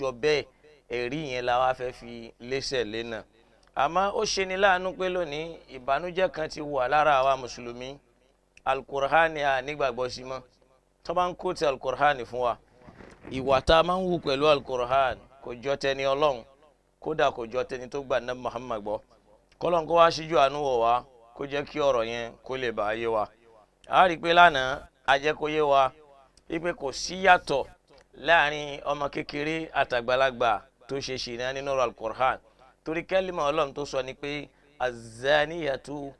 jọ bẹ́ẹ̀ ẹ̀rí yẹn la wá fẹ́ fi lẹ́sẹ̀ lẹ́nà àmọ́ ó ṣeni láàánú pé lónìí ìbànújẹ́ kan ti wà lára àwa mùsùlùmí alukur'ani à nígbàgbọ́ sí mọ́ tó bá ń kó ti alukur'ani fún wa ìwà tá a máa ń wù pẹ̀lú alukur'ani kò jọ tẹni ọlọ́run kódà kò jọ tẹni tó gbà ná Muhammad gbọ́ kọ́lọ́n kó wá síjú àánú wọ̀ wá kó jẹ́ kí ọ̀rọ̀ yẹn kó lè bá yé wa a rí i pé lánàá a jẹ́ kó yé wa wípé kò sí yàtọ̀ láàrin ọmọ kékeré àtàgbàlagbà tó ṣe ṣìnà nínú alukur'an torí kẹ́límà ọlọ́run tó sọ ni pé azaniyatu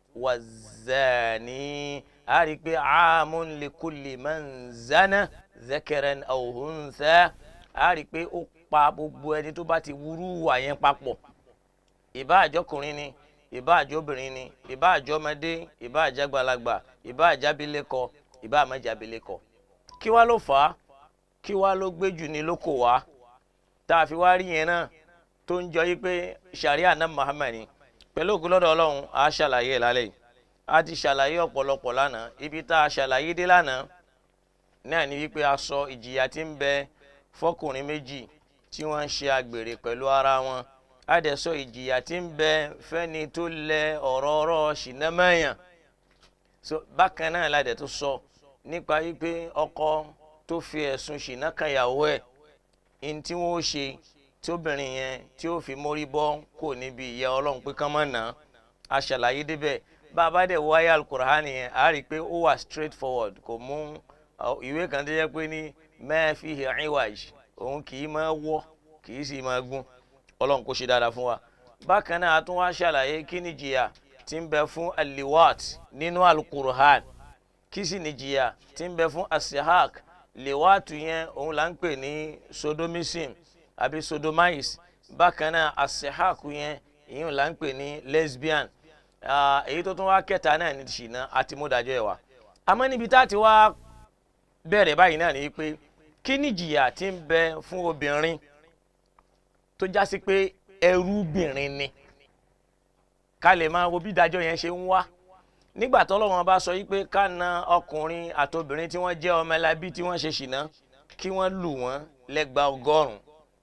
wazani a rí i pé amun likulli man zana zakaran aw untha a rí i pé ó pa gbogbo ẹni tó bá ti wúrú wà yẹn papọ̀ ìbá àjọkùnrin ni ìbá àjọbìnrin ni ìbá àjọmọdé ìbá àjàgbàlagbà ìbá àjábílẹ̀kọ ìbá àmọ́jábílẹ̀kọ kí wá ló fà á kí wá ló gbé jù ní lóko wá tá a fi wá rí yẹn náà tó ń jọ yí pé sharia náà Muhammad ni pẹ̀lú ògùnlọ́dọ̀ ọlọ́run a ṣàlàyé ẹ̀ lálẹ́ yìí a ti ṣàlàyé ọ̀pọ̀lọpọ̀ lánàá ibi tá a ṣàlàyé dé lánàá náà ni wípé a sọ ìjìyà tí ń bẹ fọkùnrin méjì tí wọ́n ń ṣe àgbèrè pẹ̀lú ara wọn a dẹ̀ sọ ìjìyà tí ń bẹ fẹ́ni tó lẹ ọ̀rọ̀ ọ̀rọ̀ ṣìnàmẹ́yàn so bákan náà la dẹ̀ tó sọ nípa wípé ọkọ tó fi ẹ̀sùn ṣìnà kan ìyàwó ẹ̀ ní tí wọ́n ó ṣe tí obìnrin yẹn tí ó fi mórí bọ́ kò níbi ìyá ọlọ́run pé kán mọ̀ náà a ṣàlàyé débẹ̀ bá a bá dẹ̀ wáyé alukur'ani yẹn a rí i pé ó wà straight forward kò mú ìwé kan tó yẹ pé ní ma fihi iwaj òun kì í máa wọ́ kì í sì máa gún ọlọ́run kò ṣe dáadáa fún wa bákan náà a tún wá ṣàlàyé kí ni jìyà tí ń bẹ fún aliwat nínú alukur'an kí sì ni jìyà tí ń bẹ fún asihak liwatu yẹn òun là ń pè ní sodomism àbí sodomice bákan náà asihak yẹn ìyẹn là ń pè ní lesbian èyí tó tún wá kẹta náà ní ṣìnà àti múdájọ́ ẹ̀ wá àmọ́ níbi tá a ti wá bẹ̀rẹ̀ báyìí náà ni pé kí ni jìyà tí ń bẹ fún obìnrin tó já sí pé ẹrúbìnrin ni ká lè máa wo bí ìdájọ́ yẹn ṣe ń wá nígbà tọ́lọ́wọ́n bá sọ yí pé ká na ọkùnrin àtobìnrin tí wọ́n jẹ́ ọmọlábí tí wọ́n ṣe ṣìnà kí wọ́n lù wọ́n lẹ́gba ọgọ́rùn-ún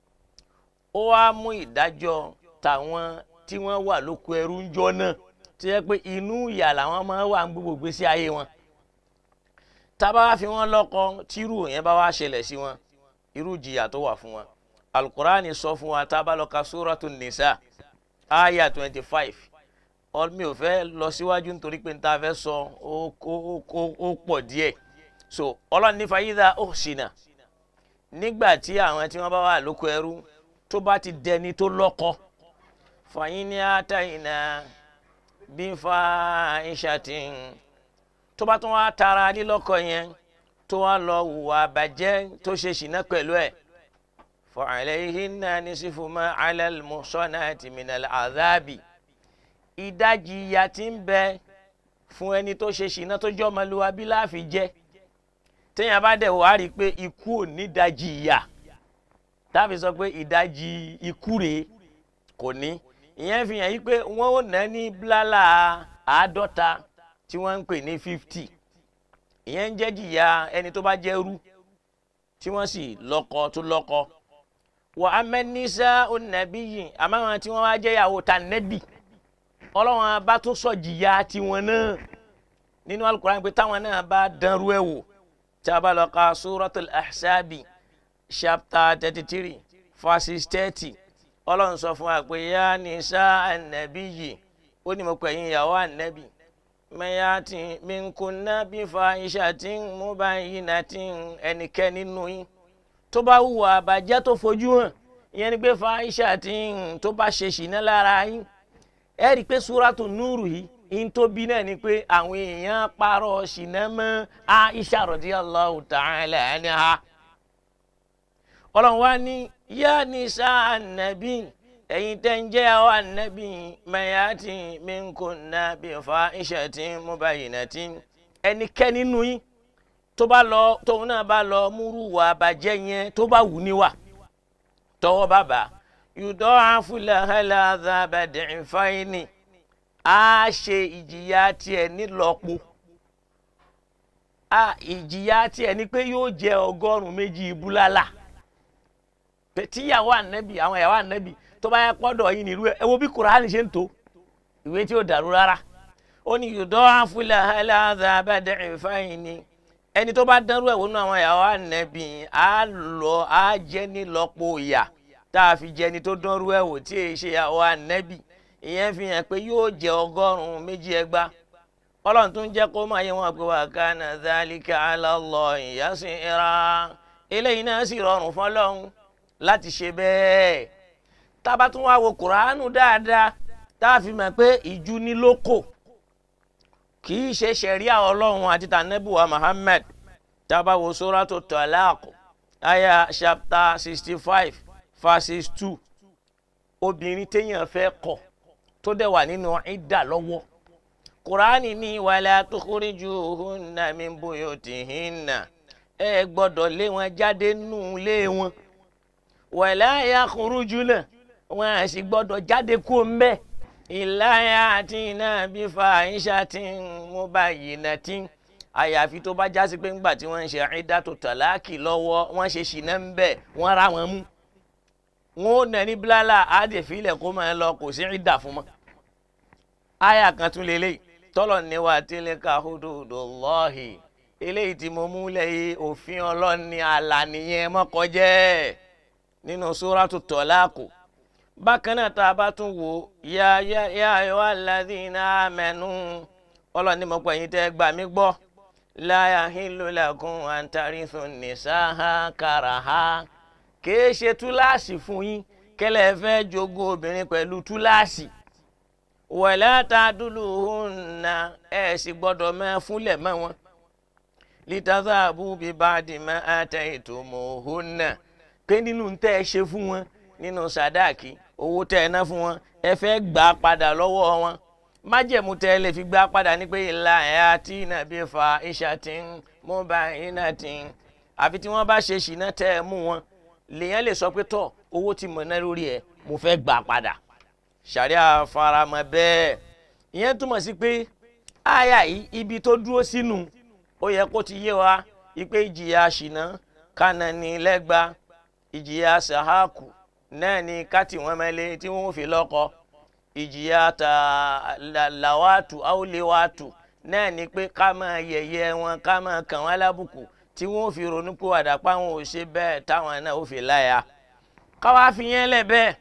ó wá mú ìdájọ́ tàwọn tí wọ́n wà lóko ẹrú ń jọ náà tó yẹ pé inú ìyà làwọn máa wà ń gbogbo gbèsè ayé wọn tábà wá fi wọn lọ́kọ tírú yẹn bá wá ṣẹlẹ̀ sí wọn irú jìyà tó wà fún wọn alukurani sọ fún wa tábà lọ ka suratu nisa aya twenty five mi ò fẹ́ lọ síwájú nítorí pé níta fẹ́ sọ ó pọ̀ díẹ̀ so ọlọ́run ní fàyídà ó ṣìnà nígbà tí àwọn tí wọ́n bá wà lóko ẹrú tó bá ti dẹni tó lọ́kọ fàyín ní àtàyìnà bí fa ìṣàtìn tó bá tún wá tara lílọ́kọ yẹn tó wá lọ hùwà bàjẹ́ tó ṣe ṣìnà pẹ̀lú ẹ̀ fa'alayhinna nisfu ma 'ala al-muhsanati min al-'adhabi ìdajì ìyà tí ń bẹ fún ẹni tó ṣe ṣìnà tó jẹ́ ọmọlúwàbí láàfin jẹ́ téèyàn bá dẹ̀ wá rí i pé ikú ò ní ìdajì ìyà táàfin sọ pé ìdajì ikú rèé kò ní ìyẹn fi hàn yí pé wọ́n ò ná ní bílálà àádọ́ta tí wọ́n ń pè ní fifty ìyẹn ń jẹ́ jìyà ẹni tó bá jẹ́ rú tí wọ́n sì lọ́kọ tó lọ́kọ wà á mẹ́nísà ònàbí yìí àmọ́ àwọn tí wọ́n wá jẹ́ ìyàwó ta nẹ́bì ọlọ́run bá tó sọ jìyà tiwọn náà nínú alukur'an pé táwọn náà bá dánrú ẹ̀ wò tí a bá lọ ka suratul ahsabi chapter thirty three verses thirty ọlọ́run sọ fún wa pé yá nìṣá ànàbí yìí ó ní mo pè yín ìyàwó ànàbí mẹ́yàtì minkunna bí fa ìṣàtì mubayyinatin ẹnikẹ́ni nínú yín tó bá hùwà àbàjẹ́ tó fojú hàn ìyẹn ni pé fa ìṣàtì tó bá ṣe ṣìnà lára yín ẹ rí i pé súrátù núrù yìí in tó bí náà ni pé àwọn èèyàn parọ́ ṣìnà mọ́ Aisha radiyallahu ta'ala anha ọlọ́run wá ní yá nisa ànàbí ẹ̀yin tẹ́ ń jẹ́ àwọn ànábì mayati minkunna bí fa ishatin mubayyinatin ẹnikẹ́ni nínú yín tó bá lọ tóun náà bá lọ múrú wà bàjẹ́ yẹn tó bá wù níwà tọwọ́ bàbá yudha'afu lahal adhaba di'faini á ṣe ìjìyà tiẹ̀ nílọ́po ìjìyà tiẹ̀ ni pé yóò jẹ ọgọ́rùn-ún méjì búlálà pé tíyàwó ànábì àwọn ìyàwó ànábì tó bá yẹ pọ́dọ̀ yìí nírú ẹ ẹ wo bí kùránì ṣe ń tó ìwé tí ó dàrú rárá ó ní yòdọ́ àfúlẹ̀ aláàzà abẹ́dẹ̀ ìfáyín ni ẹni tó bá dánrú ẹ̀ wọnú àwọn ìyàwó ànábì á lọ á jẹ́ nílọ́pọ̀ ìyà tá a fi jẹ ẹni tó dánrú ẹ̀ wò tí èyí ṣe ìyàwó ànábì ìyẹn fi hàn pé yóò jẹ ọgọ́rùn-ún méjì ẹgbàá ọlọ́run tún jẹ́ kó máa yẹ wọn pé wà ká nà zálíkà alálọ́ ìyásìn ìra eléyìí náà sì rọrùn fọlọ́run láti ṣe bẹ́ẹ̀ tá a bá tún wá wo kùránù dáadáa tá a fi mọ̀ pé ìjú ní lóko kì í ṣe ṣẹ̀ríà ọlọ́run àti tànẹ́bùwà Muhammad tá a bá wo sóràtò Talaq aya chapter sixty five verses two obìnrin téèyàn fẹ́ kọ̀ tó dẹ̀ wà nínú ìdá lọ́wọ́ kùránì ní wàlá tukhrijuhunna min buyutihinna ẹ gbọ́dọ̀ lé wọn jáde nù lé wọn wàlá yakhrujuna wọn à sì gbọ́dọ̀ jáde kú mbẹ illa yatina bi fahishatin mubayyinatin àyàfi tó bá jásí pé ńgbà tí wọ́n ń ṣe ìdátò tàláàkì lọ́wọ́ wọ́n ṣe ṣìnà ń bẹ̀ wọ́n ra wọn mú wọn ò nà ní bílálà àdèfílẹ̀ kó máa lọ kò sí ìdà fún mọ́ àyà kan tún lélẹ́yìí tọ́lọ̀ ní wa tilka hududullahi eléyìí tí mo mú lẹ́yìn òfin ọlọ́ni àlà nìyẹn mọ́kọjẹ́ nínú suratu tọ́láàkù bákan náà tá a bá tún wò ya ya ya ayyuhal ladhina amanu ọlọ́ni mo pè yín tẹ́ gbà mí gbọ́ la yahillu lakum an tarithu nisaha karaha kìí ṣe túláàsì fún yín kẹlẹ́ fẹ́ jogún obìnrin pẹ̀lú túláàsì wala taduluhunna ẹ̀ sì gbọ́dọ̀ máa fúnlẹ̀ mọ́ wọn litadhabu bi ba'di ma ataytumuhunna pé nínú tẹ́ ẹ ṣe fún wọn nínú sàdáàkì owó tẹ́ ẹ ná fún wọn ẹ fẹ́ gbà á padà lọ́wọ́ wọn májẹ̀mú tẹ́ ẹ lè fi gbà á padà ní pé ìlà ẹ̀ àti ìnàbí fa ishatin mubayyinatin àfi tí wọ́n bá ṣe ṣìnà tẹ́ ẹ mú wọn lèèyàn lè sọ pé tọ́ owó tí mo ná lórí ẹ̀ mo fẹ́ gbà á padà ṣàríà faramọ́ bẹ́ẹ̀ ìyẹn túmọ̀ sí pé àyà yìí ibi tó dúró sínú ó yẹ kó ti yé wa ipe ìjìyà ṣìnà kánà ní lẹ́gba ìjìyà sàhákù náà ní káàtì wọn mẹ́lẹ́ tí wọ́n fi lọ́kọ ìjìyà ta làwàtù áwòléwàtù náà ní pé ká máa yẹ̀yẹ́ wọn ká máa kàn wọ́n lábùkù tí wọ́n fi ronú pé wàdà páwọn ò ṣe bẹ́ẹ̀ táwọn náà ó fi láya káwá fi yẹn lẹ̀ bẹ́ẹ̀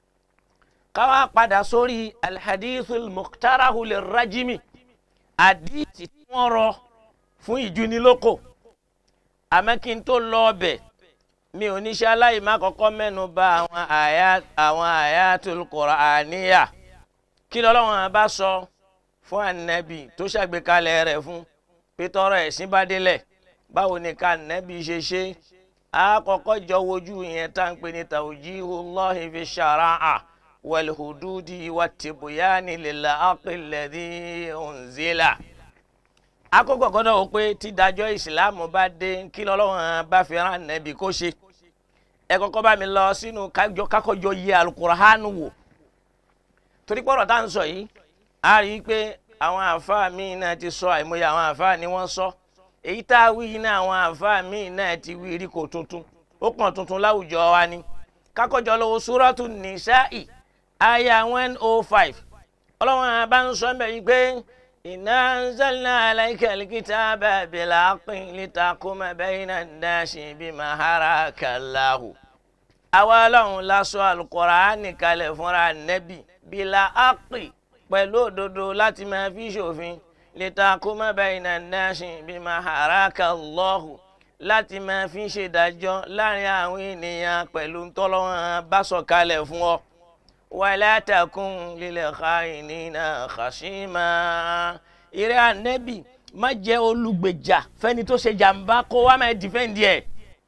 káwá padà sórí alhadithul muktarahu lirrajimi àdìsí tí wọ́n rọ fún ìjúnilókò àmọ́ kí n tó lọ ọbẹ̀ mi ò ní ṣe aláìmá kọ́kọ́ mẹ́nu bà àwọn àyà àwọn ayatul Qur'aniyya kí lọ́lọ́wọ́n bá sọ fún ànábì tó ṣàgbékalẹ̀ rẹ̀ fún pétọ́rọ̀ ẹ̀sìn bá délẹ̀ báwo ni ká ànábì ṣe ṣe á kọ́kọ́ jọ wojú yẹn tá à ń pè ní tawjihullahi fi shara'a wal hududi wat tibyani lil haqqi alladhi unzila akókò gbọ́dọ̀ wò pé tídájọ́ ìsìláàmù bá dé kí lọ́lọ́run bá fi rán nẹ́bí kó ṣe ẹ kọ́kọ́ bá mi lọ sínú kákọ́jọ yẹ alukurahánu wò torí pọ̀rọ̀ tá à ń sọ yìí a rí i pé àwọn àáfàá míì náà ti sọ àìmọye àwọn àáfàá ni wọ́n sọ èyí tá a wí yìí náà àwọn àáfàá míì náà ti wí rí kò tuntun ó pọ̀n tuntun láwùjọ wa ni kákọ́jọ lọ́wọ́ súrọ́tù nìṣáì àyà one oh five ọlọ́run bá ń sọ mẹ́ yìí pé. إنا أنزلنا عليك الكتاب بالحق لتحكم بين الناس بما أراك الله àwa Ọlọ́run la sọ Al-Qur'ani kalẹ̀ fúnra nẹ́bì bílà ápì pẹ̀lú òdodo láti máa fi ṣòfin litahkuma bayna an-nasi bima araka Allahu láti máa fi ṣèdájọ́ láàrin àwọn ènìyàn pẹ̀lú tọ́lọ́wọ́n bá sọ kalẹ̀ fún ọ wala takun lil kha'inina khashima ìrẹ́ ànẹ́bì má jẹ́ olùgbèjà fẹ́ni tó ṣe jàǹbá kó wá máa dìfẹ́ǹdì ẹ̀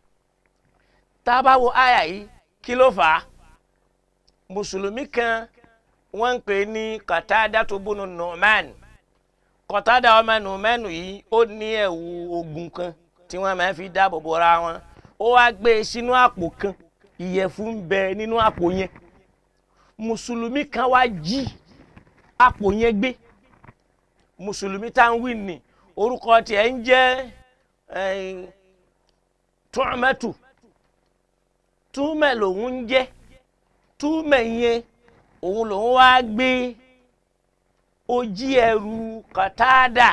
tá a bá wo àyà yìí kí ló fà á mùsùlùmí kan wọ́n ń pè ní Qatada tó bónú Nu'man Qatada ọmọ Nu'man yìí ó ní ẹ̀wù ogun kan tí wọ́n máa fi dáàbò bora wọn ó wá gbé e sínú àpò kan ìyẹ̀fun ń bẹ nínú àpò yẹn mùsùlùmí kan wá jí àpò yẹn gbé mùsùlùmí tá ń wí ní orúkọ tiẹ̀ ń jẹ́ tu'matu túmẹ̀ lòun ń jẹ́ túmẹ̀ yẹn òun lòun wá gbé ojí ẹrù kọ̀tádà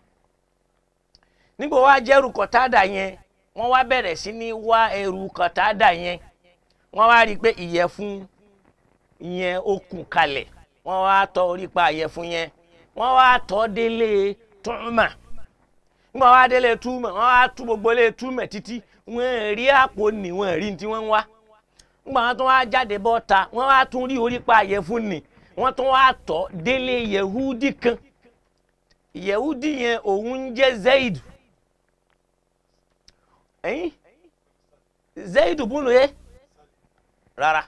nígbà wá jẹ́rù kọ̀tádà yẹn wọ́n wá bẹ̀rẹ̀ sí ní wá ẹrù kọ̀tádà yẹn wọ́n wá rí i pé ìyẹ̀fun yẹn ó kùn kalẹ̀ wọ́n wá tọ́ orí pa ìyẹ̀fun yẹn wọ́n wá tọ́ délé túmọ̀ nígbà wá délé túmọ̀ wọ́n wá tú gbogbo lé túmọ̀ títí wọ́n rí àpò nì wọ́n rí tí wọ́n ń wá nígbà wọn tún wá jáde bọ́ta wọ́n wá tún rí orí pa ìyẹ̀fun nì wọ́n tún wá tọ́ délé yehudi kan yehudi yẹn òun ń jẹ́ zaid ẹ̀yìn zaid bùnú yẹ rárá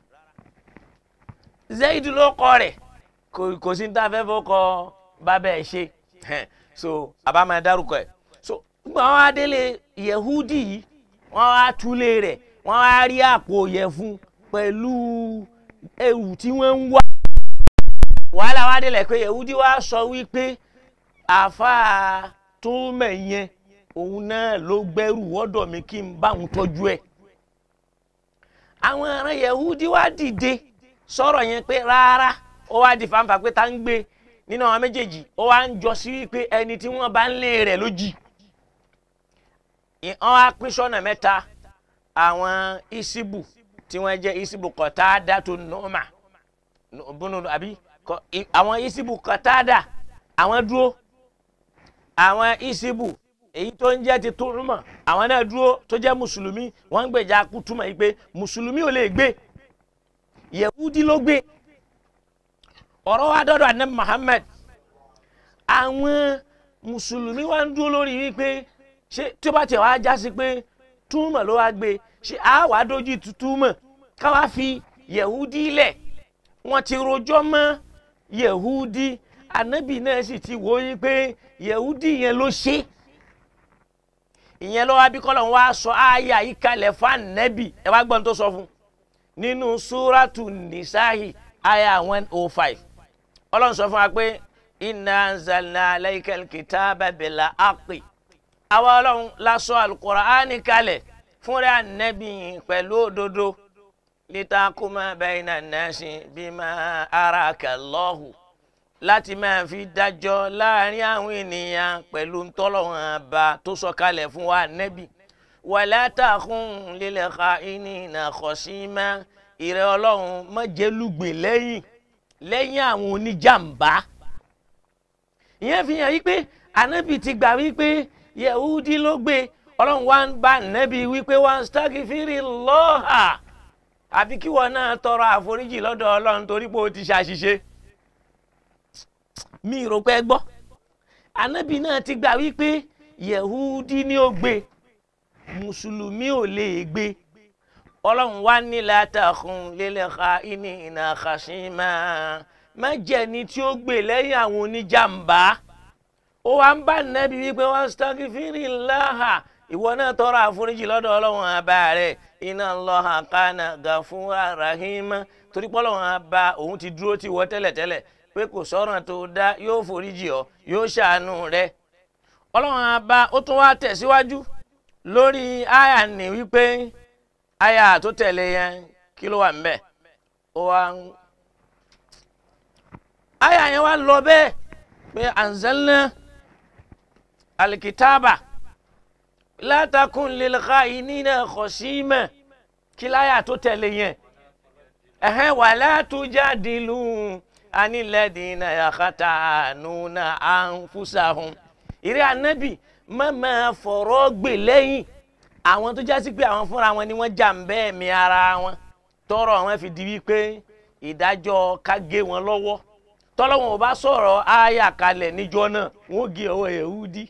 zaid ló kọ rẹ̀ kò kò sí ní tá a fẹ́ fọ́ kọ bàbá ẹ̀ ṣe so àbá máa dárúkọ ẹ̀ so nígbà wọn wá délé yehudi yìí wọ́n wá túlé rẹ̀ wọ́n wá rí àpò yẹ̀fun pẹ̀lú ewu tí wọ́n ń wá wàhálà wá délẹ̀ pé yehudi wá sọ wípé àáfàá tó mẹ̀yẹn òun náà ló gbẹ́rù wọ́dọ̀ mi kí n bá òun tọ́jú ẹ̀ àwọn ará yehudi wá dìde sọ̀rọ̀ yẹn pé rárá ó wá di fanfa pé tá ń gbé nínú àwọn méjèèjì ó wá ń jọ sí wípé ẹni tí wọ́n bá ń lé rẹ̀ ló jì wọ́n á pín sọ́nà mẹ́ta àwọn isibu tí wọ́n jẹ́ isibu kọ̀tádà tó nọ́ọ̀mà bùnú àbí àwọn isibu kọ̀tádà àwọn dúró àwọn isibu èyí tó ń jẹ́ ti túrúmọ̀ àwọn náà dúró tó jẹ́ mùsùlùmí wọ́n ń gbèjà kútùmọ̀ yìí pé mùsùlùmí ò lè gbé yehudi ló gbé ọ̀rọ̀ wa dọ́dọ̀ anabi muhammed àwọn mùsùlùmí wa ń dúró lórí wípé ṣé tí ó bá tiẹ̀ wá já sí pé túmọ̀ ló wá gbé ṣé a wàá dojú tu túmọ̀ káwá fi yehudi lẹ̀ wọ́n ti rojọ́ mọ́ yehudi anabi náà sì ti wò ó pé yehudi yẹn ló ṣe ìyẹn lọ́wọ́ abíkọ́lọ̀ wa sọ àyà yìí kalẹ̀ fún anabi ẹ wá gbọ́n tó sọ fún nínú súrátù nìsáhì àyà one oh five ọlọ́run sọ fún wa pé inna anzalna alaykal kitaba bil haqqi àwa ọlọ́run la sọ alukur'ani kalẹ̀ fúnra anabi pẹ̀lú òdodo litakuma bayna nasi bima araka Allahu láti máa fi dájọ́ láàrin àwọn ènìyàn pẹ̀lú ntọ́lọ́wọ́n àbá tó sọ kalẹ̀ fún wa nẹ́bí wala takun lil kha'inina khasima ìrẹ́ ọlọ́run má jẹ́ lùgbìn lẹ́yìn lẹ́yìn àwọn oníjàmbá. ìyẹn fi hàn wípé ànábì ti gbà wípé yehudi ló gbé ọlọ́run wá ń bá ànábì wípé wá ń staghfirillaha àfi kí wọn náà tọrọ àforíjì lọ́dọ̀ ọlọ́run torí pé o ti ṣàṣìṣe mi rò pé gbọ́ anabi náà ti gbà wípé yehudi ni ó gbé mùsùlùmí ò lè gbé ọlọ́run wá ní látàkùn lélẹ́ka ìní ìnà kàṣímà má jẹ́ ni tí ó gbé lẹ́yìn àwọn oníjàmbá ó wá ń bá nẹ́bí wípé wọ́n sítọ́kì fírì láhà ìwọ náà tọrọ àforíjì lọ́dọ̀ ọlọ́run àbá rẹ̀ iná lọ́hà kánà gàfúrà rahima torí pé ọlọ́run àbá òun ti dúró tì wọ́ tẹ́lẹ̀tẹ́lẹ̀ pé kò sọ̀rọ̀ tó dá yóò foríjì ọ́ yóò ṣàánú rẹ̀ ọlọ́run àbá ó tún wá tẹ̀síwájú lórí àyà ní wípé àyà tó tẹ̀lé yẹn kí ló wà ńbẹ̀ ó wá ń àyà yẹn wá lọ bẹ́ẹ̀ pé anzalna alikitaba látàkùn lilka ìnínà khasima kí láyà tó tẹ̀lé yẹn ẹ̀hẹ́n wala tujadilu anilẹ́dínà yàkátàánúnà ànfúsàhùn ìrẹ́ ànábì má máa fọ̀rọ̀ gbè lẹ́yìn àwọn tó jásí pé àwọn fúnra wọn ni wọ́n jà ń bẹ́ẹ̀ mi ara wọn tọrọ wọn fi di wípé ìdájọ́ ká gé wọn lọ́wọ́ tọ́lọ́wọ́n ò bá sọ̀rọ̀ ááyà kalẹ̀ níjọ́ náà wọ́n gé ọwọ́ yehudi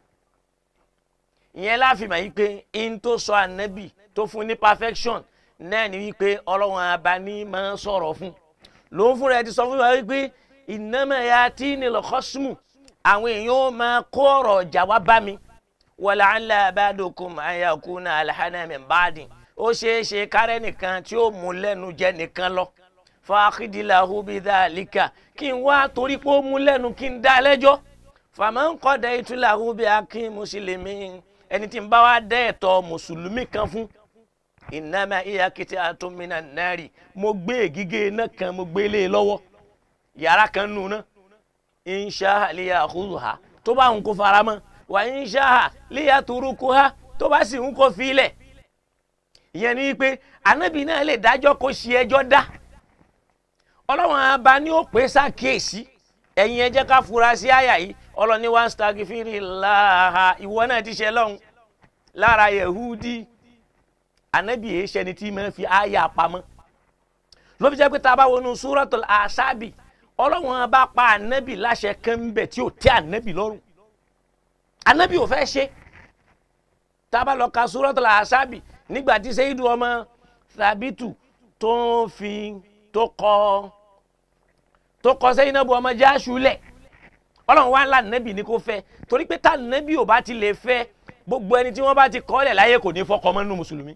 ìyẹn láàfin mà yí pé in tó sọ ànábì tó fún ní perfection náà ni wípé ọlọ́wọ́n abání máa ń sọ̀rọ̀ fún lòun fúnra ẹ ti sọ fún wa wípé ìnámẹ̀ ya tí ní lọ́kọ́sùmù àwọn èèyàn ó máa kó ọ̀rọ̀ ọ̀jà wá bá mi wọlé ànlá abadokum ayakuna alhanami baadin ó ṣeé ṣe kárẹ́ nìkan tí ó mú lẹ́nu jẹ nìkan lọ fàákìdìláhu bidhalika kí n wá torí pé ó mú lẹ́nu kí n dá lẹ́jọ́ fàmọ́ kọ́dà ìtúláhu bí akin mùsùlùmí ẹni tí ń bá wá dẹ́ ẹ̀tọ́ mùsùlùmí kan fún innama iya qit'atun minan nari mo gbé ègígé iná kan mo gbé lé e lọ́wọ́ yàrá kan nù náà insha liyakhudha tó bá ń kó fara mọ́ wa insha liyatrukuha tó bá sì ń kó filẹ̀ ìyẹn ni pé ànábì náà lè dájọ́ kó ṣe ẹjọ́ dá ọlọ́run abá ní ó pè ṣàkíyèsí ẹ̀yin ẹ jẹ́ ká fura sí àyà yìí ọlọ́ni wá ń stagifiri láha ìwọ náà ti ṣe lọ́hùn lára yehudi ànábì yìí ṣẹni tí máa fi àyà pamọ́ ló fi jẹ́ pé tá a bá wọnú suratul asabi ọlọ́run bá pa ànábì láṣẹ kan ń bẹ̀ tí ò tẹ́ ànábì lọ́rùn ànábì ò fẹ́ ṣe tá a bá lọ ka suratul asabi nígbà tí sẹ́yìdù ọmọ tàbítù tó fi tó kọ́ tó kọ́ Zainabu ọmọ Jáṣù lẹ̀ ọlọ́run wá ńlá nẹ́bì ni kò fẹ́ torí pé tá nẹ́bì ò bá ti lè fẹ́ gbogbo ẹni tí wọ́n bá ti kọ́ lẹ̀ láyé kò ní fọkọ mọ́ nínú mùsùlùmí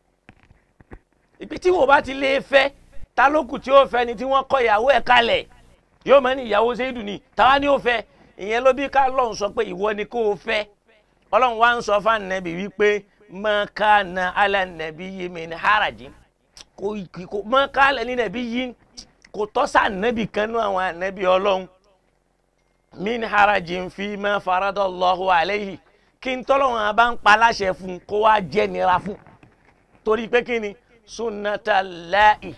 ìpè tí wọ́n bá ti lè fẹ́ ta ló kù tí ó fẹ́ ni tí wọ́n kọ́ ìyàwó ẹ̀ kalẹ̀ yóò mọ̀ ní ìyàwó Zaidu ni táwa ni ó fẹ́ ìyẹn ló bí ká lọ́run sọ pé ìwọ ni kò fẹ́ ọlọ́run wá ń sọ fún nẹ́bì wípé mọ́kànnà alẹ́ nẹ́bì yìí mi ní haraji kò mọ́kànnà ní nẹ́bì yìí kò tọ́ sí ànábì kan nú àwọn ànábì ọlọ́run min harajin fi ma faradallahu alayhi kí n tọ́lọ́run bá ń pa láṣẹ fún kó wá jẹ́ nira fún torí pé kí ni sunnatallahi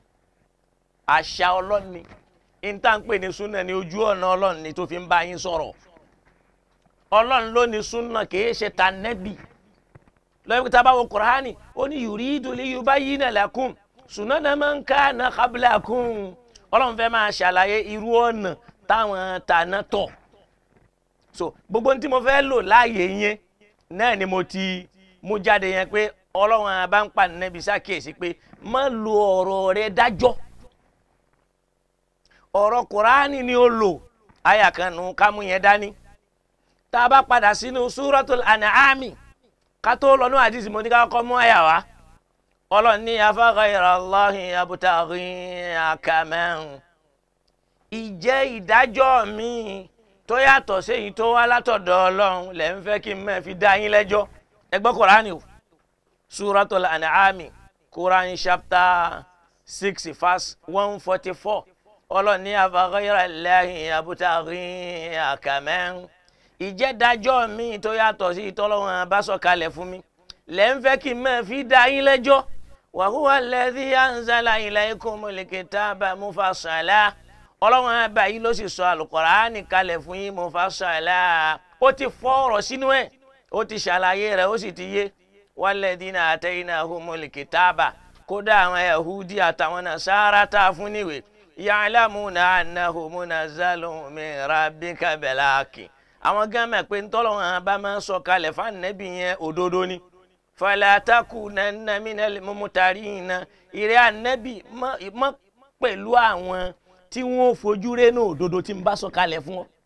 àṣà ọlọ́run ni n tá n pè ní sunna ní ojú ọ̀nà ọlọ́run ni tó fi ń bá yín sọ̀rọ̀ ọlọ́run ló ní sunna kìí ṣe ta nẹ́bì lọ́wọ́ tá a bá wo kùránì ó ní yuridu liyubayyina lakum sunana man kana qablakum ọlọ́run fẹ́ máa ṣàlàyé irú ọ̀nà táwọn tàná tọ̀ so gbogbo ní tí mo fẹ́ lò láàyè yẹn náà ni mo ti mú jáde yẹn pé ọlọ́run àbá ń pa nẹ́bí ṣàkíyèsí pé má lo ọ̀rọ̀ rẹ dájọ́ ọ̀rọ̀ kùránì ni ó lò àyà kan nù ká mú yẹn dání tá a bá padà sínú súratul an'ami ká tó lọ ní àdìsí mo ní ká kọ́ mú àyà wá ọlọ́run ní afa ghayra Allahi abtaghi hakaman ìjẹ́ ìdájọ́ mi tó yàtọ̀ séyìí tó wá látọ̀dọ̀ ọlọ́run lẹ́ ń fẹ́ kí n máa fi dá yín lẹ́jọ́ ẹ gbọ́ Kùránì o Suratul An'am Quran chapter six verse one forty four ọlọ́run ní afa ghayra Allahi abtaghi hakaman ìjẹ́ ìdájọ́ mi tó yàtọ̀ sí ìtọ́lọ́run bá sọ̀kalẹ̀ fún mi lẹ́ ń fẹ́ kí n máa fi dá yín lẹ́jọ́ wa huwa alladhi anzala ilaykumul kitaba mufassala ọlọ́run àbá yìí ló sì sọ àlùkùránì kalẹ̀ fún yín mufassala ó ti fọ́ ọ̀rọ̀ sínú ẹ̀ ó ti ṣàlàyé rẹ̀ ó sì ti yé walladhina ataynahumul kitaba kódà àwọn yahudi àtàwọn nasara tá a fún níwèé ya'lamuna annahu munazzalun min rabbika bil haqqi àwọn gánmẹ̀ pé ntọ́lọ́run àbá máa ń sọ kalẹ̀ fún ànẹ́bí yẹn òdodo ni falataku nana minal mumutarina ìrẹ́ ànẹ́bí mọ́ pẹ̀lú àwọn tí wọ́n fojú rénú òdodo tí ń bá sọ kalẹ̀ fún ọ.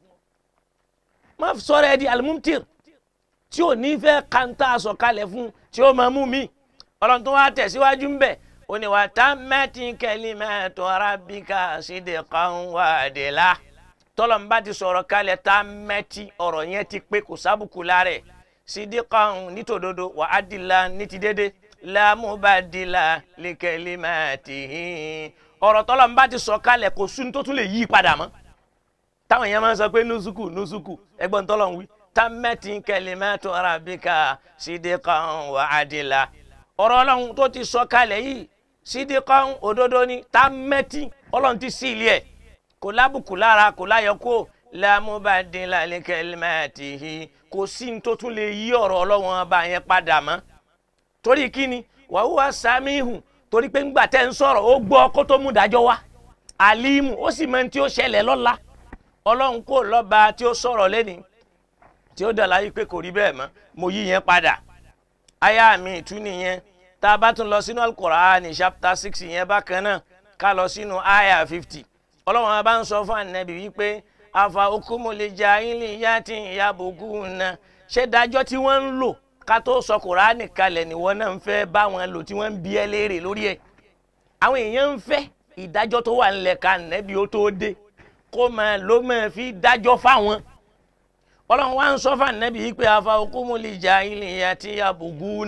má sọ̀rọ̀ ẹ di alimumtir tí ò ní fẹ́ kanta sọ kalẹ̀ fún tí ó máa mú mi ọlọ́run tó wá tẹ̀síwájú ń bẹ̀ ó ní wa tammati kalimatu rabbika sidqan wa adla tọ́lọ̀ ń bá ti sọ̀rọ̀ kalẹ̀ tammati ọ̀rọ̀ yẹn ti pé kò sábùkù lára ẹ̀ sidikan nítòdodo wà á dìla ní ti dédé lámúbàdìlà likalimatihi ọ̀rọ̀ tọ́lọ̀ ń bá ti sọ kalẹ̀ kò sún tó tún lè yí padà mọ́ táwọn èèyàn máa ń sọ pé nusuku nusuku ẹgbọ́n tọ́lọ̀ ń wí tammati kalimatu rabbika sidikan wà á dìla ọ̀rọ̀ ọlọ́run tó ti sọ kalẹ̀ yìí sidikan òdodo ni tammati ọlọ́run ti sí ilé ẹ̀ kò lábùkù lára kò láyọkó lámúbàdìlà likalimatihi kò sí ní tó tún lè yí ọ̀rọ̀ ọlọ́wọ́n ọba yẹn padà mọ́ torí kíni wàhùwà sàmìhù torí pé ńgbà tẹ́ ń sọ̀rọ̀ ó gbọ́ kó tó mú dájọ́ wá àlímù ó sì mọ tí ó ṣẹlẹ̀ lọ́la ọlọ́run kò lọ́ba tí ó sọ̀rọ̀ lẹ́ni tí ó dàlá yìí pé kò rí bẹ́ẹ̀ mọ́ mo yí yẹn padà aya mi ìtú nìyẹn tá a bá tún lọ sínú Al-Qur'ani chapter six yẹn bákan náà ká lọ sínú aya fifty ọlọ́run ọba ń sọ fún ànábì wípé afa okumule jahili yati yabuguna ṣé dájọ́ tí wọ́n ń lò ká tó sọ kùránì kalẹ̀ ni wọ́n náà ń fẹ́ bá wọn lò tí wọ́n ń bi ẹ́ léèrè lórí ẹ̀ àwọn èèyàn ń fẹ́ ìdájọ́ tó wà ńlẹ̀ ká nẹ́bí ó tó dé kó máa ló máa fi dájọ́ fáwọn ọlọ́run wá ń sọ fún ànẹ́bí yìí pé afa okumule jahili yati yabuguna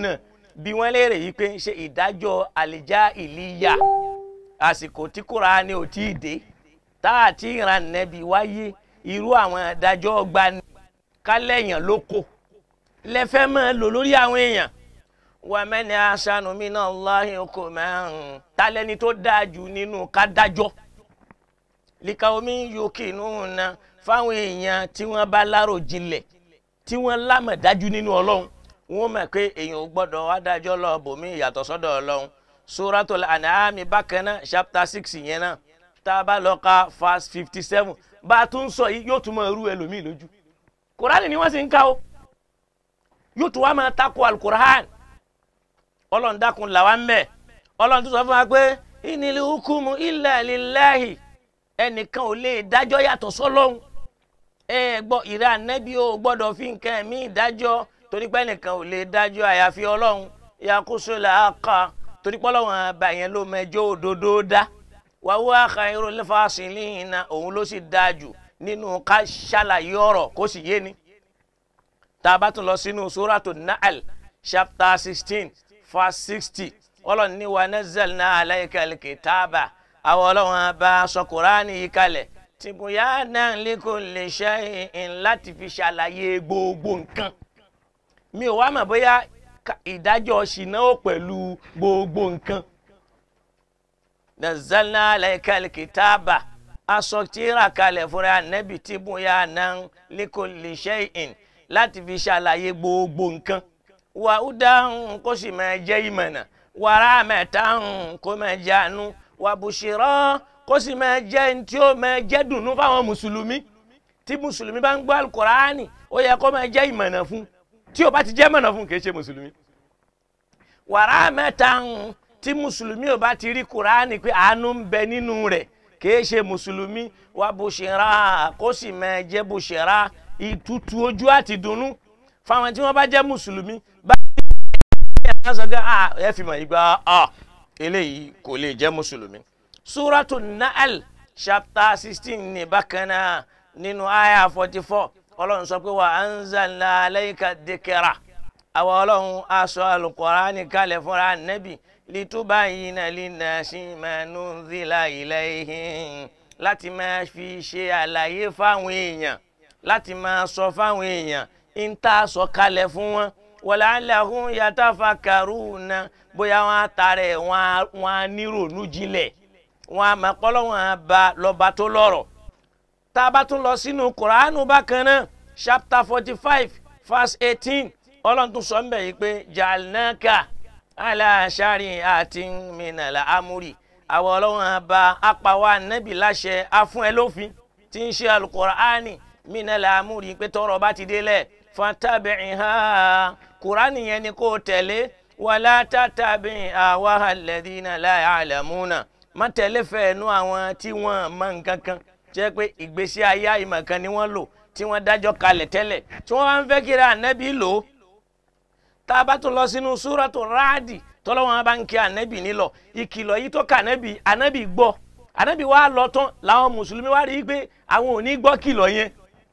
bí wọ́n léèrè yìí pé ṣe ìdájọ́ àlìjá ìlíyà àsìkò tí Kùránì ò tí ì dé tá a ti ran nẹ́bí wáyé irú àwọn ìdájọ́ gbani kálẹ̀yàn lóko lẹ́fẹ́ máa lò lórí àwọn èèyàn wà mẹ́ni aṣáánú mi náà láàyè kò máa ń talẹ́ni tó dáa jù nínú kádájọ́ líka omi yòókè nù na fáwọn èèyàn tí wọ́n bá lárò jinlẹ̀ tí wọ́n lámọ̀ dájú nínú ọlọ́run wọ́n mọ̀ pé èèyàn ò gbọ́dọ̀ adájọ́ lọ bòmí ìyàtọ̀ sọ́dọ̀ ọlọ́run suratul an'am bákan náà chapter six yẹn náà tá a bá lọ ka verse fifty seven bá a tún sọ yìí yóò tún máa rú ẹlòmíì lójú kùránì ni wọ́n sì ń ká o yóò tún wá máa takò alukur'an ọlọ́run dákun làwa ń bẹ̀ ọlọ́run tún sọ fún wa pé inil hukumu illa lillahi ẹnìkan ò lè dájọ́ yàtọ̀ sọ́lọ́hun ẹ gbọ́ ìrẹ́ ànẹ́bí ò gbọ́dọ̀ fi nǹkan ẹ̀mí ìdájọ́ torí pé ẹnìkan ò lè dájọ́ àyàfi ọlọ́run yakuso là á kà torí pé ọlọ́run àbá yẹn ló mẹjọ́ òdodo dá wàhùn khairul fasilina òun ló sì dáa jù nínú ká ṣàlàyé ọ̀rọ̀ kó sì yé ni tá a bá tún lọ sínú suratu Nahl chapter sixteen verse sixty ọlọ́run ní wa nazzalna alayka al-kitaba àwọn ọlọ́run bá sọ kuraani yìí kalẹ̀ tìbúyánà likulli shay'in láti fi ṣàlàyé gbogbo nǹkan mi ò wá mọ̀ bóyá ìdájọ́ ṣìnà ó pẹ̀lú gbogbo nǹkan nazzalna alayka al-kitaba aṣọ tíra kalẹ̀ fúnra nẹ́bì tìbúyánà likulli shay'in láti fi ṣàlàyé gbogbo nǹkan wà ó dáhùn kó sì máa jẹ́ ìmọ̀nà wàrà mẹ́ta kó máa jẹ́ àánú wà bùṣírọ́ kó sì máa jẹ́ ní tí ó máa jẹ́ dùnú fáwọn mùsùlùmí tí mùsùlùmí bá ń gbọ́ alukọ̀ránì ó yẹ kó máa jẹ́ ìmọ̀nà fún tí ó bá ti jẹ́ ìmọ̀nà fún kì í ṣe mùsùlùmí. wàrà mẹ́ta tí mùsùlùmí ò bá ti rí kùránì pé àánú ń bẹ nínú rẹ̀ kì í ṣe mùsùlùmí wà bùṣírọ́ kó sì máa jẹ́ bùṣírọ́ ìtutù ojú àti dùnú fáwọn tí wọ́n bá jẹ́ mùsùlùmí bá yẹn sọ pé ah ẹ fi mọ̀ ìgbà ah eléyìí kò lè jẹ́ mùsùlùmí. suratu Nahl chapter sixteen ní bákan náà nínú aya forty four ọlọ́run sọ pé wa anzalna alayka dhikra àwọn ọlọ́run aṣọ al-Qur'ani kalẹ̀ fúnra nẹ́bì litubayyina linnasi ma nunzila ilayhim láti máa fi ṣe àlàyé fáwọn èèyàn láti máa sọ fáwọn èèyàn ń tá a sọ kalẹ̀ fún wọn wàlàhùn yatafakkaruna bóyá wọn á tarẹ̀ wọn á nírònú jinlẹ̀ wọn á máa pọ́lọ́ wọn á ba lọ́ba tó lọ́rọ̀ tá a bá tún lọ sínú kuranu bákan náà chapter forty five verse eighteen ọlọ́run tún sọ ń bẹ̀ yìí pé jalnaka ala shari'atin minal amuri àwọn ọlọ́run á ba apàwọ̀ ànábì láṣẹ afún ẹ lófin tí ń ṣe alukur'ani minal amuri pé tọrọ bá ti délẹ̀ fatabi'iha kurani yẹn ni kò tẹ̀lé wàlá tàtàbí àwa alladhina la ya'lamuna má tẹ̀lé fẹ́ẹ̀nú àwọn tí wọ́n mọ nǹkan kan jẹ́ pé ìgbésí ayé àyìnbọn kan ni wọ́n lò tí wọ́n dájọ́ kalẹ̀ tẹ́lẹ̀ tí wọ́n bá ń fẹ́ kiri ànábì lò ó tá a bá tún lọ sínú súratu ráàdì tọ́lọ́wọ́n bá ń kí ànábì nílọ ìkìlọ̀ yìí tó kà ànábì ànábì gbọ́ ànábì wa lọ tán làwọn mùsùlùmí wá rí i pé àwọn ò ní gbọ́ kìlọ̀ yẹn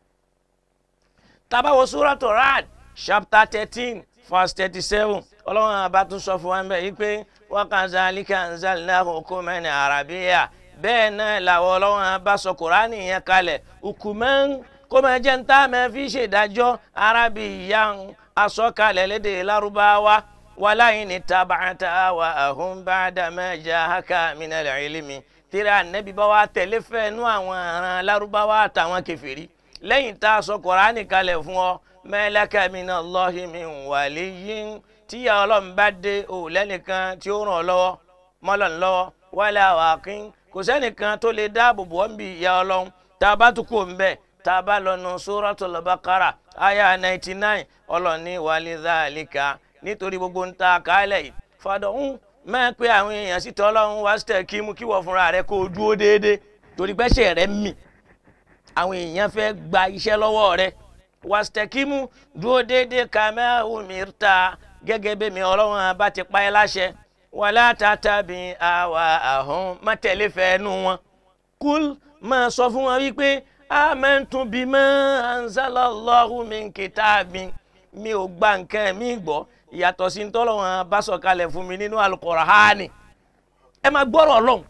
tabawo suratu rad chapter thirteen verse thirty-seven ọlọ́run àbá tún sọ fún wa bẹ́ẹ̀ yìí pé wa kazalika anzalnahu hukuman arabiyya bẹ́ẹ̀ náà làwọn ọlọ́run àbá sọ kùránì yẹn kalẹ̀ hukuman kó máa jẹ́ níta máa fi ṣèdájọ́ arabiyyan asọ́kalẹ̀ lédè lárúbáwá walain ittaba'ta ahwa'ahum ba'da ma ja'aka minal ilmi tíra nẹ́bí bá wa tẹ̀lé fẹ́ẹ́nú àwọn aràn lárúbáwá àtàwọn kèfèrí lẹ́yìn tá a sọ kọ̀ránì kalẹ̀ fún ọ mẹ́lẹ́kà minallahi min waliyyin tíyà ọlọ́run bá dé o lẹ́nìkan tí ó ràn ọ́ lọ́wọ́ mọ́lọ́n lọ́wọ́ wala waqin kò sẹ́nìkan tó lè dáàbò bò ọ́n bí ìyá ọlọ́run tá a bá tún kó ń bẹ̀ tá a bá lọ nu suratul baqara aya ninety nine ọlọ́run ní walidhalika nítorí gbogbo ń ta kálẹ̀ yìí fàdọ̀hún mẹ́ pé àwọn èèyàn sì tọ́ ọlọ́run wá sí kí mú kí wọ́n fúnra rẹ̀ kó o dúró déédéé torí pẹ́sẹ̀ rẹ̀ mì àwọn èèyàn fẹ́ gba iṣẹ́ lọ́wọ́ rẹ̀ wàstẹ̀kímù dúró déédéé kàmẹ́ umirta gẹ́gẹ́ bí mi ọlọ́run bá ti pa ẹ́ láṣẹ wàlá tàtàbí àwa àhún má tẹ̀lé fẹ́ẹ́nu wọn. kúl máa sọ fún wọn wípé amantu bima anzalallahu min kitabin mi ò gba nǹkan mi gbọ́ yàtọ̀ sí ntọ́lọ́wọ́n bá sọ̀kalẹ̀ fún mi nínú Al-Qur'ani ẹ máa gbọ́rọ̀ ọlọ́run